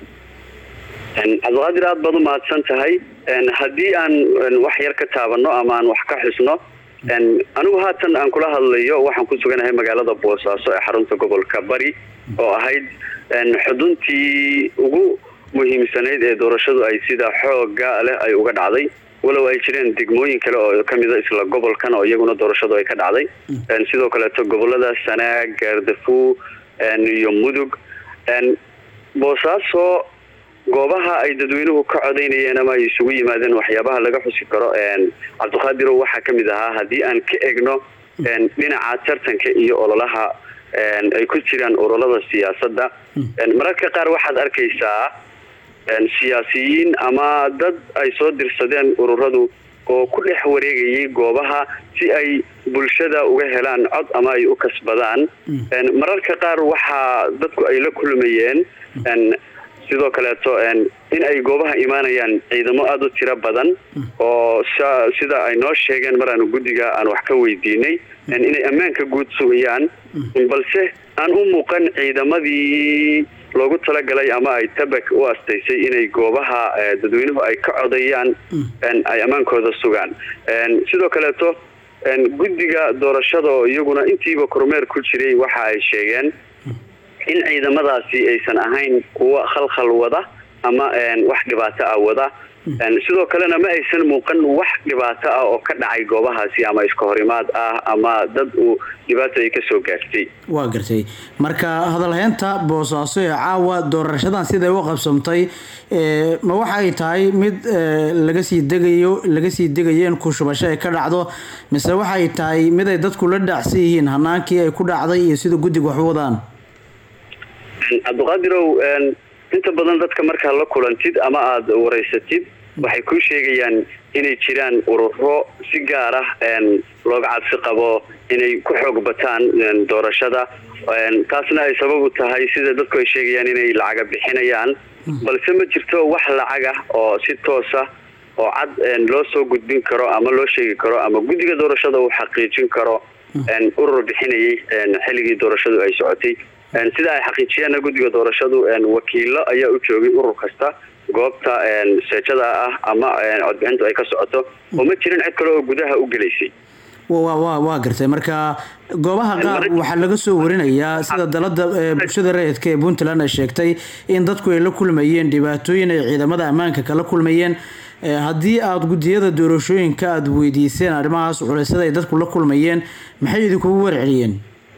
Een, cabdiqaadir aad baad u mahadsan tahay Een, haddii aan een, wax yar ka taabano ama aan wax ka xusno een, anigu haatan aan kula hadlayo waxaan ku suganahay magaalada boosaaso ee xarunta gobolka bari oo ahayd een, xuduntii ugu muhiimsanayd ee doorashadu ay sida xooga leh ay uga dhacday walow ay jireen degmooyin kale oo kamida isla gobolkan oo iyaguna doorashadu ay ka dhacday Een, sidoo kaleeto gobolada sanaag gaardafuu een, iyo mudug Een, boosaaso goobaha ay dadweynuhu ka codaynayeen ama ay isugu yimaadeen waxyaabaha laga xusi karo een, cabdiqaadirow waxaa ka mid ahaa haddii aan ka egno een, dhinaca tartanka iyo ololaha een, ay ku jiraan ururada siyaasadda Een, mararka qaar waxaad arkaysaa een, siyaasiyiin ama dad ay soo dirsadeen ururadu oo ku dhex wareegayay goobaha si ay bulshada uga helaan cod ama ay u kasbadaan Een, mararka qaar waxaa dadku ay la kulmayeen een, sidoo kaleeto een, in ay goobaha imaanayaan ciidamo aada u tiro badan oo sa- sida ay noo sheegeen mar aanu guddiga aan wax ka weydiinay een, inay ammaanka guud sugayaan balse aan u muuqan ciidamadii loogu talagalay ama ay tabak u astaysay inay goobaha eh, dadweynuhu ay ka codayaan een, ay ammaankooda sugaan Een, sidoo kaleeto een, guddiga doorashada oo iyaguna intiiba kormeer ku jiray waxa ay sheegeen in ciidamadaasi aysan ahayn kuwa khalkhal wada ama een, wax dhibaato ah wada Een, sidoo kalena ma aysan muuqan wax dhibaato ah oo ka dhacay goobahaasi ama iska horimaad ah ama dad uu dhibaato ay kasoo gaartay waa gartay marka hadalheynta boosaaso ee caawa doorashadan siday u qabsamtay eh, ma waxay tahay mid eh, laga sii degayo laga sii degayo in kushubasho ay ka dhacdo mise waxay tahay mid ay dadku la dhacsan yihiin hanaankii ay ku dhacday iyo sida guddiga wax u wadaan cabdiqaadirow een, inta badan dadka markaa la kulantid ama aada waraysatid waxay kuu sheegayaan inay jiraan ururo si gaar ah een, looga cabsi qabo inay ku xoog bataan een, doorashada Een, taasna ay sabab u tahay sida dadku ay sheegayaan inay lacaga bixinayaan balse ma jirto wax lacag ah oo si toosa oo cad een, loo soo gudbin karo ama loo sheegi karo ama guddiga doorashada uu xaqiijin karo een, urur bixinayay een, xilligii doorashadu ay socotay Een, sida ay xaqiijiyeenna guddiga doorashadu een, wakiilo ayaa u joogay urur kasta goobta een, seejada ah ama een, codbixintu ay ka socoto oo ma jirin cid kale oo gudaha u gelaysay waa waa waa gartay marka goobaha qaar waxaa laga soo warinayaa sida dalada ee bulshada rayidka ee puntland ay sheegtay in dadku ay la kulmayeen dhibaatooyin ay ciidamada ammaanka kala kulmayeen Ee, haddii aada guddiyada doorashooyinka aada weydiiseen arrimahaas culaysyada ay dadku la kulmayeen maxay idinkugu warceliyeen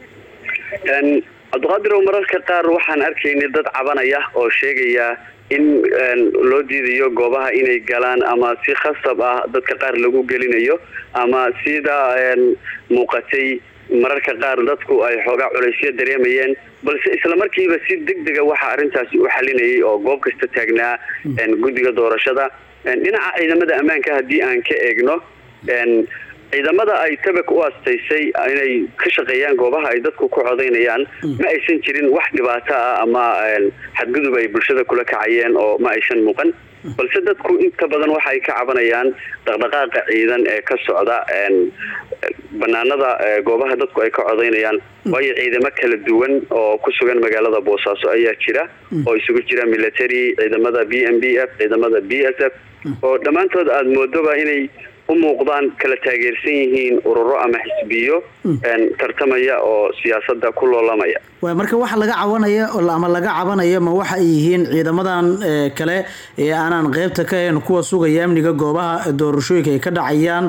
Een, cabdiqaadir oo mararka qaar waxaan arkaynay dad cabanaya oo sheegaya in een, loo diidayo goobaha inay galaan ama si khasab ah dadka qaar lagu gelinayo ama sida een, muuqatay mararka qaar dadku ay xoogaa culaysyo dareemayeen balse isla markiiba si degdega waxaa arrintaasi u xalinayay oo goob kasta taagnaa een, guddiga doorashada Een, dhinaca ciidamada ammaanka haddii aan ka eegno een, ciidamada ay tabak u astaysay inay ka shaqeeyaan goobaha ay dadku ku codaynayaan ma aysan jirin wax dhibaato ah ama een, xadgudub ay bulshada kula kacayeen oo ma aysan muuqan balse dadku inta badan waxay ka cabanayaan dhaqdhaqaaqa ciidan ee ka socda een, banaanada ee, goobaha dadku ay ka codaynayaan waayo ciidamo kala duwan oo ku sugan magaalada boosaaso ayaa jira oo isugu jira military ciidamada b m b f ciidamada b s f oo dhammaantood aada moodoba inay u muuqdaan kala taageersan yihiin ururo ama xisbiyo een, tartamaya oo siyaasadda ku loolamaya waa marka waxa laga cabanaya oo la- ama laga cabanaya ma waxa ay yihiin ciidamadan ee, kale ee aanan qeybta ka ahayn kuwa sugaya amniga goobaha doorashooyinka ay ka dhacayaan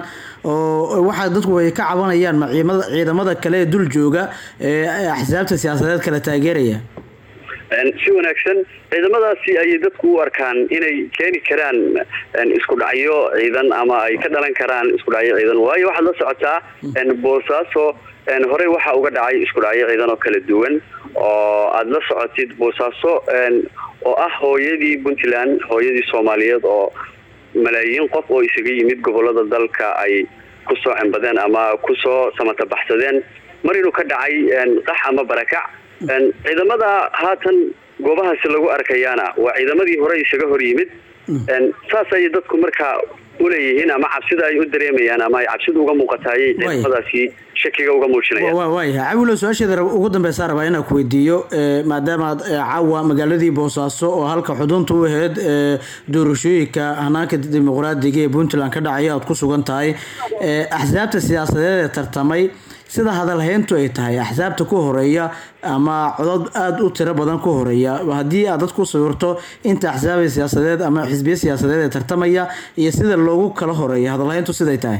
oo waxa dadku ay ka cabanayaan ma ciidamada- ciidamada kale ee dul jooga ee axsaabta siyaasadeed kala taageeraya Een, si wanaagsan ciidamadaasi ayay dadku u arkaan inay keeni karaan een, isku dhacyo ciidan ama ay ka dhalan karaan isku dhacyo ciidan waayo waxaad la socotaa een, boosaaso een, horey waxaa uga dhacay isku dhacyo ciidan oo kala duwan oo aada la socotid boosaaso een, oo ah hooyadii puntland hooyadii soomaaliyeed oo malaayiin qof oo isaga yimid gobolada dalka ay kusoo cembadeen ama kusoo samata baxsadeen mar inuu ka dhacay een, qax ama barakac Een, ciidamada haatan goobahaasi lagu arkayaana waa ciidamadii hore isaga hor yimid Een, saas ayay dadku markaa uleeyihiin ama cabsida ay u dareemayaan ama ay cabsida uga muuqataayay ciidamadaasi shakiga uga muujinayaan waa waayahay cawilo su-aasheeda rab- ugu dambeysaa rabaa inaan ku weydiiyo ee, maadaama aad ee, caawa magaaladii boosaaso oo halka xudunta u ahayd ee, doorashooyinka hanaanka dimuqraadiga ee puntland ka dhacaya aad ku sugan tahay ee, axsaabta siyaasadeed ee tartamay sida hadalhayntu ay tahay axsaabta ku horeeya ama codod aada u tiro badan ku horeeya haddii aad dad ku sawirto inta axsaaba siyaasadeed ama xisbiya siyaasadeed ee tartamaya iyo sida loogu kala horeeya hadalhayntu siday tahay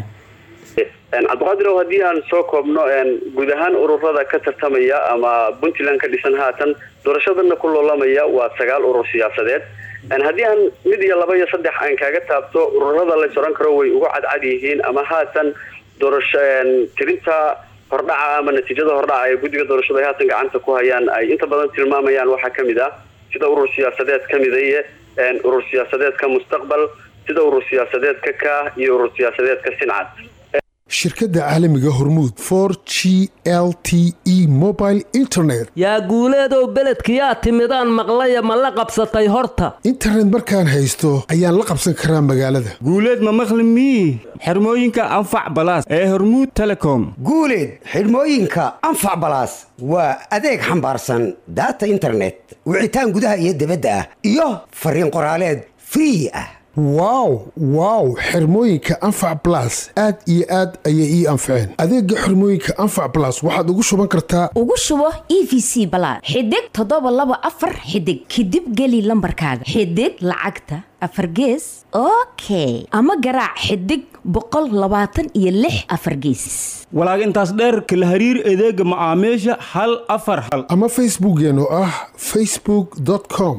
Een, cabdiqaadirow haddii aan soo koobno een, guud ahaan ururada ka tartamaya ama puntland ka dhisan haatan doorashadana ku loolamaya waa sagaal urur siyaasadeed Een, haddii aan mid iyo laba iyo saddex aan kaaga taabto ururada la soran karo way uga cadcad yihiin ama haatan doorasho een, tirinta hordhaca ama natiijada hordhaca ee guddiga doorashada ay haatan gacanta ku hayaan ay inta badan tilmaamayaan waxaa ka mid ah sida urur siyaasadeed ka midaye een, urur siyaasadeedka mustaqbal sida urur siyaasadeedka ka iyo urur siyaasadeedka sincad shirkadda caalamiga hormuud for g l t e mobile internet yaa guuleedow beledkiyaa timidaan maqlaya ma la qabsatay horta internet markaan haysto ayaan la qabsan karaa magaalada guuleed ma maqli mii xirmooyinka anfac balaas ee hormuud telecom guuleed xidhmooyinka anfac balaas waa adeeg xambaarsan daata internet wicitaan gudaha iyo dibadda ah iyo fariin qoraaleed free ah wow wow xirmooyinka anfac blas aad iyo aad ayay ii anfaceen adeega xirmooyinka anfac blas waxaad ugu shuban kartaa ugu shubo e v c balaad xidig toddoba laba afar xidig kadib geli lambarkaaga xidig lacagta afar gees okay ama garaac xidig boqol labaatan iyo lix afar geesis walaag intaas dheer kala hariir adeega macaamiisha hal afar hal ama facebookeen oo ah facebook com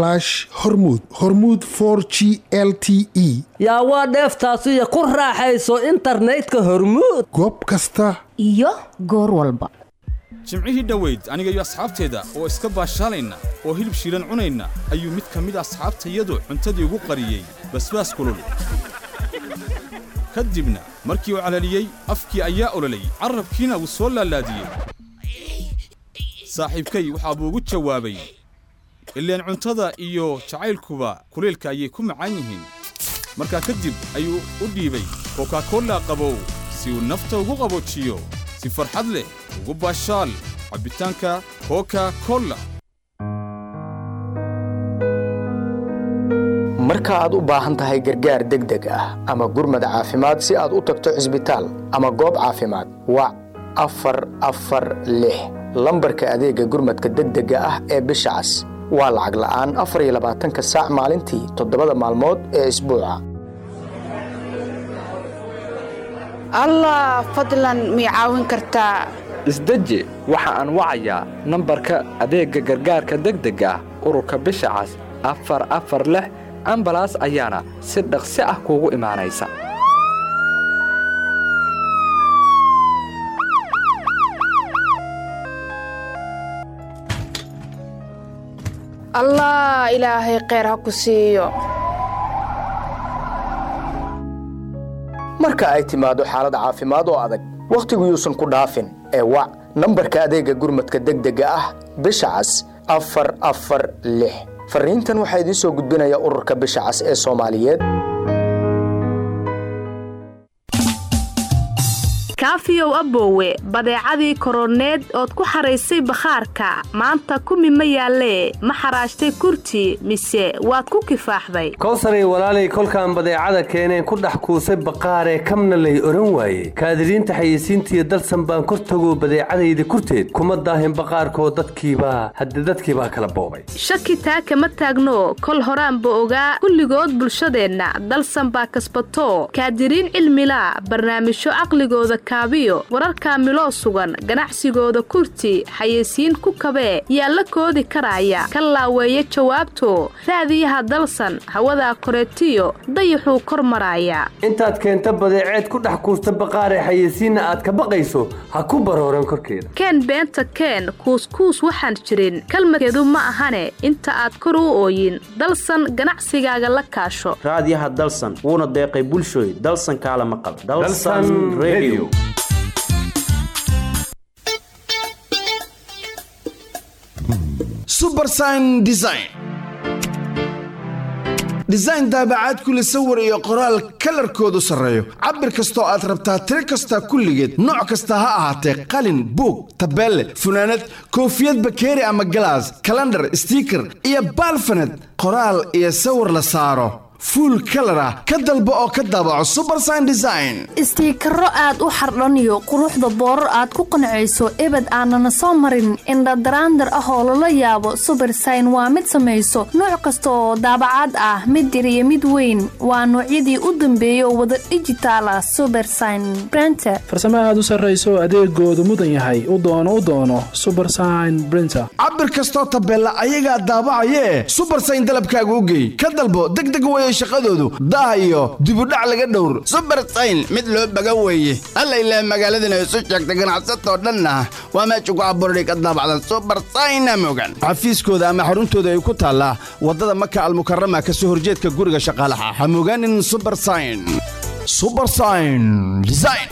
hormuud hormuud for g l t e yaa waa dheeftaasiyo ku raaxayso internetka hormuud goob kasta iyo goor walba jimcihii dhoweyd aniga iyo asxaabteeda oo iska baashaalayna oo hilib shiilan cunayna ayuu mid ka mid asxaabtayadu cuntadii ugu qariyey basbaas kulul ka dibna markii uu calaliyey afkii ayaa ololayy carrabkiina wuu soo laalaadiyey saaxiibkay waxaa buu ugu jawaabay ileen cuntada iyo jacaylkuba kuleelka ayay ku macaan yihiin markaa kadib ayuu u dhiibay kokakolla qabow si uu nafta ugu qaboojiyo si farxad leh ugu baashaal cabbitaanka koka kolla marka aad u baahan tahay gargaar degdeg ah ama gurmad caafimaad si aad u tagto cisbitaal ama goob caafimaad wac afar afar lix lambarka adeegga gurmadka degdega ah ee bisha cas waa lacag la'aan afar iyo labaatanka saac maalintii toddobada maalmood ee isbuuca allah fadlan mii caawin kartaa isdeji waxa aan wacayaa nambarka adeegga gargaarka degdega ah ururka bisha cas afar afar lix ambalaas ayaana si dhaqsi ah kuugu imaanaysa allah ilaahay kheyr ha ku siiyo marka ay timaado xaalad caafimaad oo adag wakhtigu yuusan ku dhaafin ee wac nambarka adeegga gurmadka degdega ah bisha cas afar afar lix fariintan waxaa idiin soo gudbinaya ururka bisha cas ee soomaaliyeed kaafiyow aboowe badeecadii koroneed ood ku xaraysay bakhaarka maanta kumi ma yaallee ma xaraashtay kurti mise waad ku kifaaxday kowsaray walaalay kolkaan badeecada keeneen ku dhex kuusay baqaaree kamna lay odhan waaye kaadiriinta xayeysiintiiyo dalsan baan kor tago badeecadayda kurteed kuma daahin baqaarkoo dadkiibaa hadde dadkiibaa kala boobay shaki taa kama taagno kol horaanba ogaa kulligood bulshadeenna dalsan baa kasbato kaadiriin cilmilaa barnaamijyo caqligooda kaabiyo wararkaa miloo sugan ganacsigooda kurti xayeysiin ku kabee yaa la koodi karaaya ka laaweeya jawaabto raadiyaha dalsan hawadaa koreetiyo dayaxuu kor maraaya intaad keenta badeeceed ku dhex kuusta baqaaree xayeysiinna aad ka baqayso ha ku barooran korkeeda keen beenta keen kuuskuus waxaan jirin kalmadkeedu ma ahane inta aad kor u ooyin dalsan ganacsigaaga la kaasho raadiyaha dalsan wuuna deeqay bulshooy dalsan kaala maqal Dalsan Radio. subersign design design daabacaad kule sawir iyo qoraal kalarkoodu sarreeyo cabir kastoo aad rabtaa tiro kasta kulligeed nooc kasta ha ahaatee qalin buug tabeelle funaanad koofiyad bakeeri ama galaas kalandhar stiiker iyo baalfaned qoraal iyo sawir la saaro fuul kalar ah ka dalbo oo ka daabaco subersign design istiikaro aad u xardhaniyo quruxda boorar aad ku qancayso ebed aanana soo marin indhadaraandar ah oo lala yaabo subersign waa mid samayso nooc kasta oo daabacaad ah mid yar iyo mid weyn waa noocyadii u dambeeyay oo wada dhijitaal ah subersign brenter farsamo aad u sarrayso adeegoodu mudan yahay u doono u doono subersign brinter cabir kastoo tabeella ayagaa daabacayee subersign dalabkaaga u geey ka dalbo degdeg weye shaqadoodu daah iyo dibudhac laga dhowr subersayn mid loo baga weeye alla ilaah magaaladana isu sheegta ganacsatoo dhanna waa meesha ku abuurday ka daabacdan subersayna mogan xafiiskooda ama xaruntooda ay ku taallaa waddada maka almukarama ka soo horjeedka guriga shaqaalaha ha mogaanin subersayn subersayn design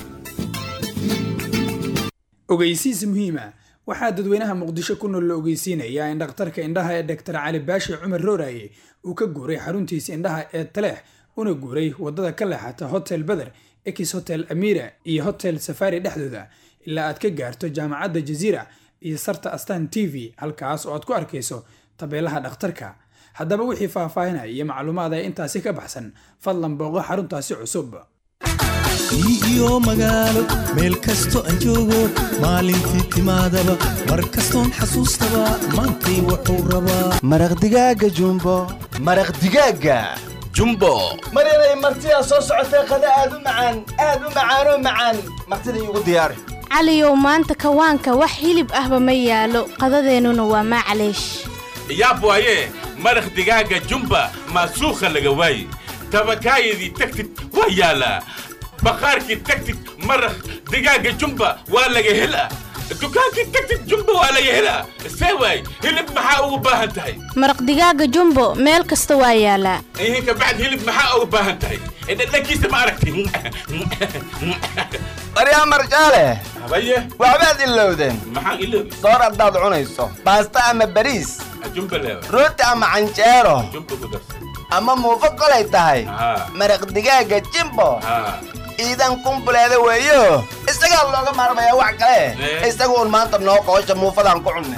ogeysiis muhiima waxaa dadweynaha muqdisho ku nool la ogeysiinayaa in dhakhtarka indhaha ee dhaktar cali baashi cumar rooraye uu ka guuray xaruntiisa indhaha ee taleex una guuray wadada ka leexata hotel beder ex hotel amira iyo hotel safari dhexdooda ilaa aad ka gaarto jaamacadda jaziira iyo sarta astan t v halkaas oo aad ku arkayso tabeelaha dhakhtarka haddaba wixii faahfaahinaya iyo macluumaad ee intaasi ka baxsan fadlan booqo xaruntaasi cusub iyo magaalo meel kasto aan joogo maalintii timaadaba mar kastoon xasuustaba maantay wuxuu rabaa maraq digaaga jumbo maraq digaaga jumbo maryanay martidaa soo socotee qada aad u macaan aad u macaanoo macaan martida iigu diyaari caliyow maanta kawaanka wax hilib ahba ma yaalo qadadeennuna waa maclaysh yaab waaye maraq digaaga jumba maasuukha laga waaye tabakaayadii tagtid waa yaalaa baqaarkii tagtid maraq digaaga jumba waa laga helaa dukaankii tagtid jumba waa laga helaa see waay hilib maxaa ugu baahan tahay maraq digaaga jumbo meel kasta waa yaalaa ihin kabacd hilib maxaa ugu baahan tahay dhadhankiisa ma aragtin baryaa marjaale habaye waxbaad ilowdeen maxaan iloobi soor haddaad cunayso baasta ama bariis jumba leewa rooti ama canjeero jumba ku darsa ama muufo kolay tahay maraq digaaga jimbo iidan kumbuleeda weeyo isagaa looga maarmayaa wax kale isaga uun maanta noo qoosha muufadaan ku cunnay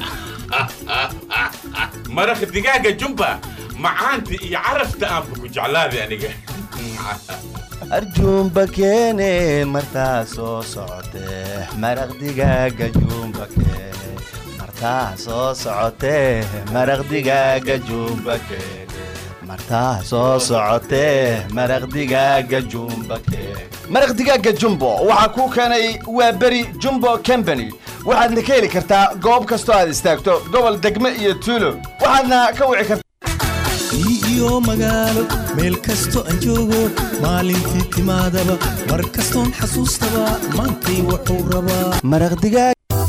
maraq digaaga jumba macaanta iyo carafta aanba ku jeclaaday aniga arjuumba keene martaa soo socotee maraq digaaga juumba keene martaa soo socotee maraq digaaga juumba keene martaa soo socotee maraq digaaga juumba keene maraq digaaga jumbo waxaa kuu keenay waa beri jumbo company waxaadna ka heli kartaa goob kastoo aad istaagto gobol degme iyo tuulo waxaadna ka wici kartaa iyo magaalo meel kasto aan joogo maalintii timaadaba mar kastoon xasuustaba maantay wuxuu rabaa maraq digaag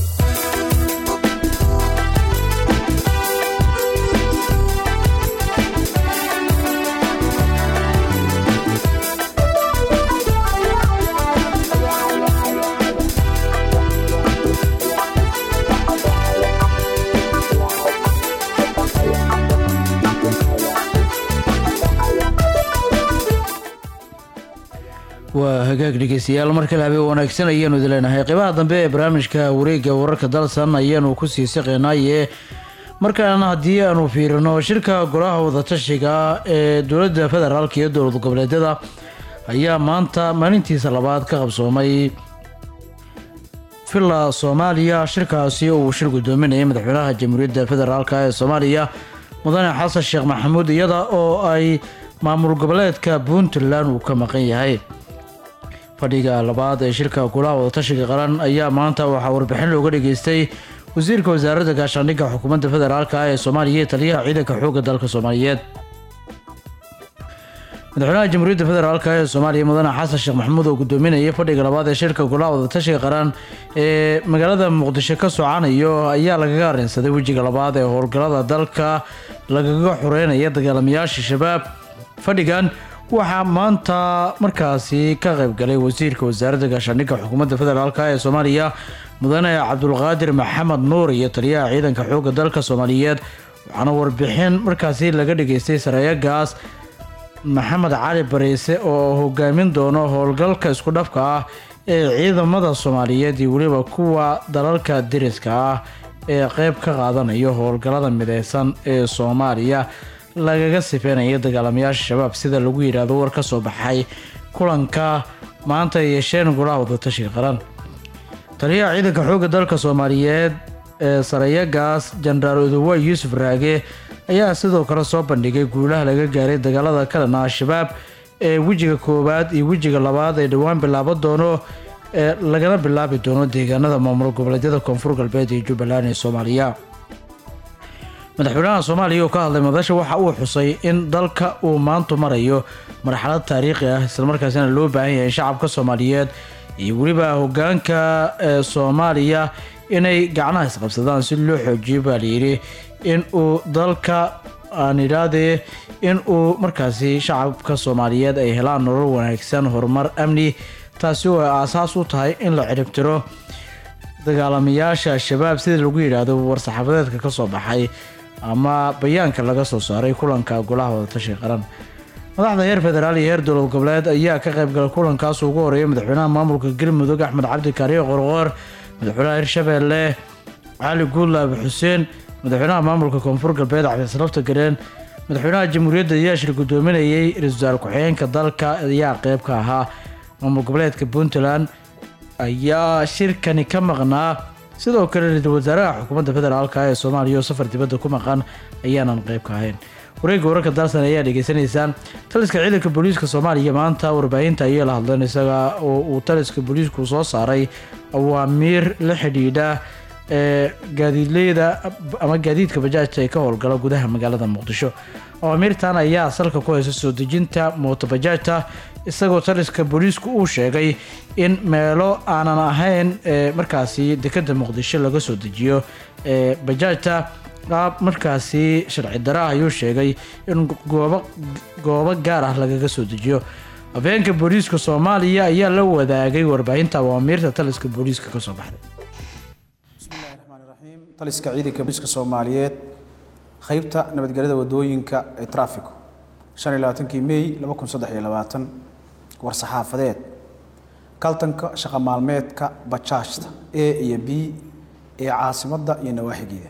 waa hagaag dhegeystayaal mar kale habeen wanaagsan ayaanu idin leenahay qeybaha dambe ee barnaamijka wareegga wararka dalsan ayaanu ku sii siqeynaaye markaana haddii aanu fiirino shirka golaha wadatashiga ee dowladda federaalk iyo dowlad goboleedyada ayaa maanta maalintiisa labaad ka qabsoomay villa soomaaliya shirkaasi oo uu shir gudoominayay madaxweynaha jamhuuriyadda federaalk ee soomaaliya mudane xasan sheekh maxamuud iyada oo ay maamul goboleedka puntland uu ka maqan yahay fadhiga labaad ee shirka golaha wadatashiga qaran ayaa maanta waxaa warbixin looga dhageystay wasiirka wasaaradda gaashaandhigga xukuumadda federaalk ee soomaaliya iyo taliyaha ciidanka xoogga dalka soomaaliyeed madaxweynaha jamhuuriyadda federaalk ee soomaaliya mudane xasan sheekh maxamuud oo gudoominayay fadhiga labaad ee shirka golaha wadatashiga qaran ee magaalada muqdisho ka socanayo ayaa lagaga arrinsaday wejiga labaad ee howlgallada dalka lagaga xoreynaya dagaalamayaasha shabaab fadhigan waxaa maanta markaasi ka qaybgalay wasiirka wasaaradda gaashaandhigga xukuumadda federaalk ee soomaaliya mudane cabdulqaadir maxamed nuur iyo taliyaha ciidanka xoogga dalka soomaaliyeed waxaana warbixin markaasi laga dhageystay sareeyagaas maxamed cali bariise oo hogaamin doono howlgalka isku dhafka ah ee ciidamada soomaaliyeed iyo weliba kuwa dalalka deriska ah ee qeyb ka qaadanayo howlgallada mideysan ee soomaaliya lagaga sifeynaya dagaalamayaasha shabaab sida lagu yidhaahdo war ka soo baxay kulanka maanta ay yeesheen golaha wadatashiga qaran taliyaha ciidanka xoogga dalka soomaaliyeed ee sarayagaas jenaraal odowa yuusuf raage ayaa sidoo kale soo bandhigay guulaha laga gaaray dagaalada ka dhan al-shabaab ee wejiga koowaad iyo wejiga labaad ee dhowaan bilaaban doono ee lagana bilaabi doono deegaanada maamul goboleedyada koonfur galbeed iyo jubbaland ee soomaaliya madaxweynaha soomaaliya oo ka hadlay madasha waxa uu xusay in dalka uu maantu marayo marxalad taariikhi ah islamarkaasina loo baahan yahay in shacabka soomaaliyeed iyo weliba hogaanka ee soomaaliya inay gacnaha isqabsadaan si loo xoojiyo baa layidhi in uu dalka aan idhaahdee in uu markaasi shacabka soomaaliyeed ay helaan nolol wanaagsan horumar amni taasi oo ay aasaas u tahay in la ciribtiro dagaalamayaasha al-shabaab sida lagu yidhaahdo war-saxaafadeedka ka soo baxay ama bayaanka laga soo saaray kulanka golaha wadatashiga qaran madaxda heer federaal iyo heer dowlad goboleed ayaa ka qaybgalay kulankaas ugu horeeyay madaxweynaha maamulka galmudug axmed cabdi kaariyo qorqoor madaxweynaha hirshabeelle cali guudlaabe xuseen madaxweynaha maamulka koonfur galbeed cabdisalafta gareen madaxweynaha jamhuuriyadda ayaa shir gudoominayay ra-iisul wasaare ku-xigeenka dalka ayaa qeyb ka ahaa maamul goboleedka puntland ayaa shirkani ka maqnaa sidoo kale ra-iisul wasaaraha xukuumadda federaalk ee soomaaliya oo safar dibadda ku maqan ayaanan qeyb ka ahayn wareegga wararka dalsan ayaa dhegeysanaysaan taliska ciidanka booliiska soomaaliya maanta warbaahinta ayay la hadleen isaga oo uu taliska booliisku soo saaray awaamiir la xidhiidha ee gaadiidleyda ama gaadiidka bajaajta ee ka howlgala gudaha magaalada muqdisho awaamiirtan ayaa salka ku haysa soo dejinta mooto bajaajta isagoo taliska booliisku uu sheegay in meelo aanan ahayn ee markaasi dekada muqdisho laga soo dejiyo ee bajaajta qaab markaasi sharci dara ah ayuu sheegay in goobo goobo gaar ah lagaga soo dejiyo habeenka booliiska soomaaliya ayaa la wadaagay warbaahinta awaamiirta taliska booliiska kasoo baxday taliska ciidanka booliiska soomaaliyeed qaybta nabadgelyada wadooyinka ee trafico shan iyo labaatankii may laba kun saddex iyo labaatan war-saxaafadeed kaltanka shaqo maalmeedka bajaajta a iyo b ee caasimadda iyo nawaaxigeeda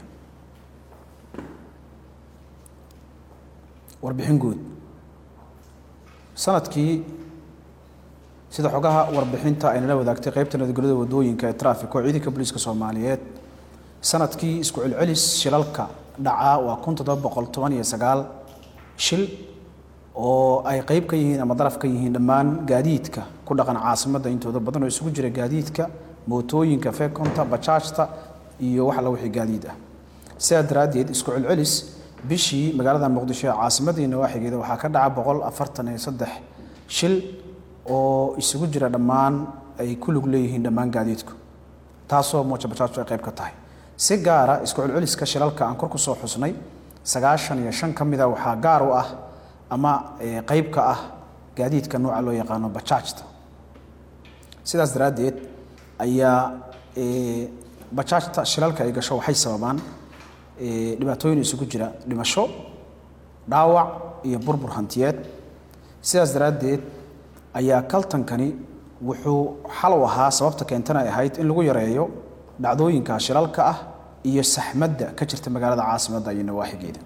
warbixin guud sanadkii sida xogaha warbixinta ay nala wadaagtay qaybta nabadgelyada wadooyinka ee traffic oo ciidanka booliiska soomaaliyeed sanadkii isku celcelis shilalka dhacaa waa kun toddoba boqol toban iyo sagaal shil oo ay qayb ka yihiin ama daraf ka yihiin dhammaan gaadiidka ku dhaqan caasimadda intooda badan oo isugu jira gaadiidka mootooyinka fekonta bajaajta iyo wax alla wixii gaadiid ah sidaa daraaddeed isku celcelis bishii magaalada muqdisho ee caasimadda iyo nawaaxigeeda waxaa ka dhaca boqol afartan iyo saddex shil oo isugu jira dhammaan ay ku lug leeyihiin dhammaan gaadiidku taasoo mooja bajaajtu ay qayb ka tahay si gaara isku celceliska shilalka aan kor ku soo xusnay sagaashan iyo shan ka mida waxaa gaar u ah ama qayb ka ah gaadiidka nooca loo yaqaano bajaajta sidaas daraaddeed ayaa bajaajta shilalka ay gasho waxay sababaan dhibaatooyin isugu jira dhimasho dhaawac iyo burbur hantiyeed sidaas daraaddeed ayaa kaltankani wuxuu xal u ahaa sababta keentana ay ahayd in lagu yareeyo dhacdooyinka shilalka ah iyo saxmadda ka jirta magaalada caasimadda iyo nawaaxigeeda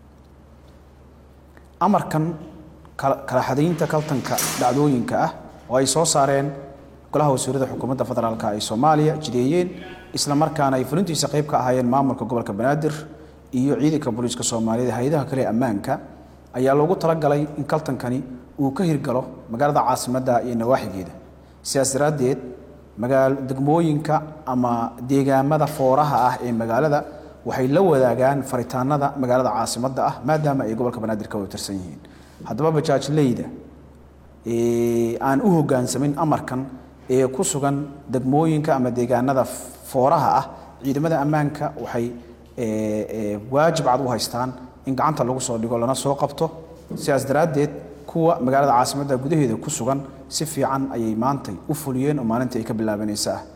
amarkan kala xadaynta kaltanka dhacdooyinka ah oo ay soo saareen golaha wasiirada xukuumadda federaalk ay soomaaliya jideeyeen isla markaana ay fulintiisa qayb ka ahaayeen maamulka gobolka banaadir iyo ciidanka booliiska soomaaliyeed hay-adaha kale ee ammaanka ayaa loogu talagalay in kaltankani uu ka hirgalo magaalada caasimadda iyo nawaaxigeeda sidaas daraaddeed magaal degmooyinka ama deegaamada fooraha ah ee magaalada waxay la wadaagaan faritaanada magaalada caasimadda ah maadaama ay gobolka banaadir ka wada tirsan yihiin haddaba bajaajleyda aan u hoggaansamin amarkan ee ku sugan degmooyinka ama deegaanada fooraha ah ciidamada ammaanka waxay waajib cad u haystaan in gacanta lagu soo dhigo lana soo qabto sidaas daraaddeed kuwa magaalada caasimadda gudaheeda ku sugan si fiican ayay maantay u fuliyeen oo maalinta ay ka bilaabanaysa ah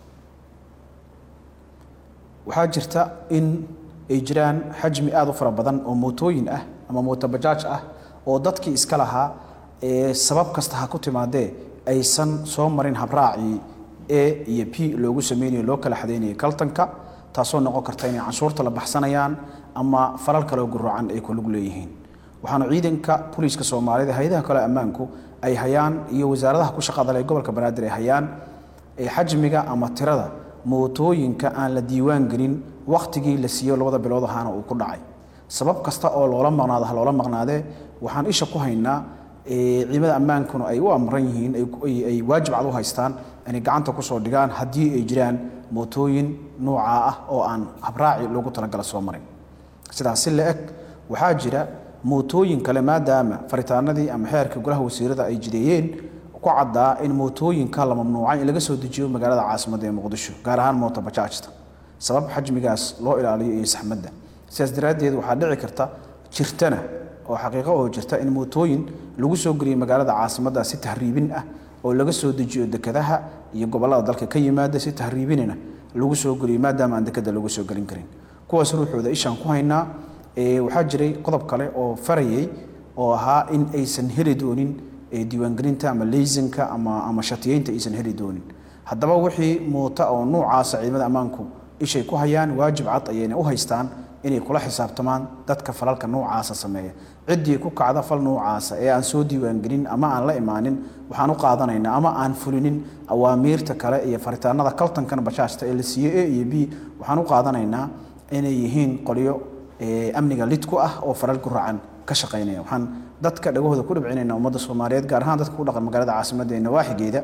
waxaa jirta in ay jiraan xajmi aada u fara badan oo mootooyin ah ama mooto bajaaj ah oo dadkii iska lahaa ee sabab kasta ha ku timaadee aysan soo marin habraacii a iyo p loogu sameynayo loo kala xadaynayay kaltanka taasoo noqon karta inay canshuurta la baxsanayaan ama falal kaleo guroocan ay ku lug leeyihiin waxaana ciidanka booliiska soomaalida hay-adaha kale ammaanku ay hayaan iyo wasaaradaha ku shaqada leh gobolka banaadir ay hayaan xajmiga ama tirada mootooyinka aan la diiwaan gelin wakhtigii la siiyo labada bilood ahaana uu ku dhacay sabab kasta oo loola maqnaado ha loola maqnaadee waxaan isha ku haynaa ciidamada ammaankuna ay u amran yihiin ay waajib cad u haystaan inay gacanta kusoo dhigaan haddii ay jiraan mootooyin noocaa ah oo aan habraaci loogu talagala soo marin sidaas si la eg waxaa jira mootooyin kale maadaama faritaanadii ama xeerka golaha wasiirada ay jideeyeen ku caddaa in mootooyinka la mamnuucay in laga soo dejiyo magaalada caasimadda ee muqdisho gaar ahaan moota bajaajta sabab xajmigaas loo ilaaliyo iyo saxmadda sidaas daraaddeed waxaa dhici karta jirtana oo xaqiiqo oo jirta in mootooyin lagu soo geliyo magaalada caasimadda si tahriibin ah oo laga soo dejiyo dekadaha iyo gobollada dalka ka yimaada si tahriibinina lagu soo geliyo maadaama aan dekada lagu soo gelin karin kuwaas ruuxooda ishaan ku haynaa waxaa jiray qodob kale oo farayay oo ahaa in aysan heli doonin diiwaangelinta ama leysanka ama ama shatiyeynta aysan heli doonin haddaba wixii muuta oo nuucaasa ciidamada ammaanku ishay ku hayaan waajib cad ayayna u haystaan inay kula xisaabtamaan dadka falalka nuucaasa sameeya ciddii ku kacda fal nuucaasa ee aan soo diiwaangelin ama aan la imaanin waxaan u qaadanaynaa ama aan fulinin awaamiirta kale iyo faritaanada kaltankan bajaajta ee la siiyo a iyo b waxaan u qaadanaynaa inay yihiin qolyo amniga lid ku ah oo falal guracan ka shaqaynaya waxaan dadka dhagahooda ku dhibcinaynaa ummadda soomaaliyeed gaar ahaan dadka ku dhaqan magaalada caasimadda ee nawaaxigeeda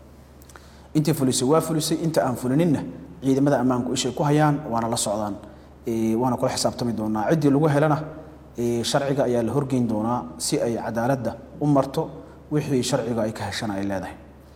intii fulisay waa fulisay inta aan fulininna ciidamada ammaanku ishay ku hayaan waana la socdaan waana kula xisaabtami doonaa ciddii lagu helana sharciga ayaa la horgeyn doonaa si ay cadaaladda u marto wixii sharciga ay ka heshana ay leedahay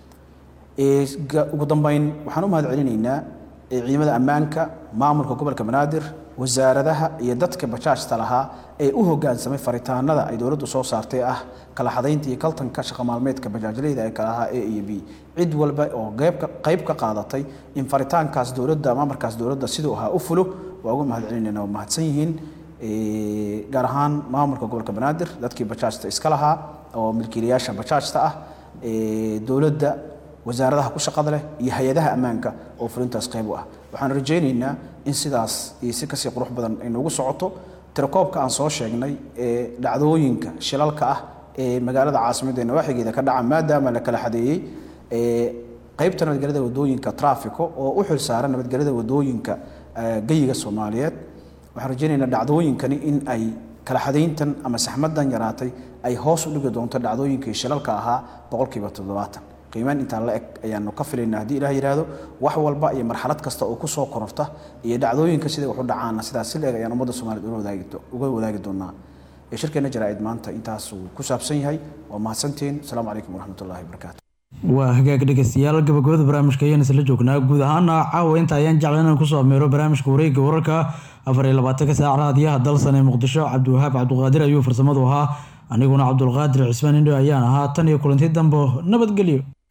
ugu dambeyn waxaan u mahad celinaynaa ciidamada ammaanka maamulka gobolka banaadir wasaaradaha iyo dadka bajaajta lahaa ee u hogaansamay faritaanada ay dowladdu soo saartay ah kala xadaynta iyo kaltanka shaqa maalmeedka bajaajleyda ee kala ahaa a iyo b cid walba oo qayb ka qaadatay in faritaankaas dowladda ama amarkaas dowladda siduu ahaa u fulo waa ugu mahad celinayna waa mahadsan yihiin ee, gaar ahaan maamulka gobolka banaadir dadkii bajaajta iska lahaa oo milkiilayaasha bajaajta ah ee, dowladda wasaaradaha ku shaqada leh iyo hay-adaha ammaanka oo fulintaas qayb u ah waxaan rajaynaynaa in sidaas iyo si kasii qurux badan ay noogu socoto tirakoobka aan soo sheegnay ee dhacdooyinka shilalka ah ee magaalada caasimadda ee nawaaxigeeda ka dhaca maadaama la kala xadeeyey ee qaybta nabadgelyada wadooyinka trafico oo u xil saaran nabadgelyada wadooyinka ee, geyiga soomaaliyeed waxaan rajaynaynaa dhacdooyinkani in ay kala xadayntan ama saxmadan yaraatay ay hoos u dhigi doonto dhacdooyinkii shilalka ahaa boqolkiiba toddobaatan qiimaan intaan la eg ayaanu ka filaynaa haddii ilaah yidhaahdo wax walba iyo marxalad kasta oo kusoo kororta iyo dhacdooyinka siday wax u dhacaana sidaas si leeg ayaan ummadda soomaaliyeed ula wadaagi do- uga wadaagi doonaa ee shirkeena jaraa'id maanta intaasuu ku saabsan yahay waa mahadsantiin asalaamu calaykum waraxmatullaahi wabarakaatu waa hagaag dhegeystayaal gabagabada barnaamijka ayaan isla joognaa guud ahaana caawa inta ayaan jeclan inaan kusoo ameero barnaamijka wareegga wararka afar iyo labaatanka saac raadiyaha dalsan ee muqdisho cabdiwahaab cabduqaadir ayuu farsamadu ahaa aniguna cabdulqaadir cismaan indho ayaan ahaa tan iyo kulanti dambo nabadgelyo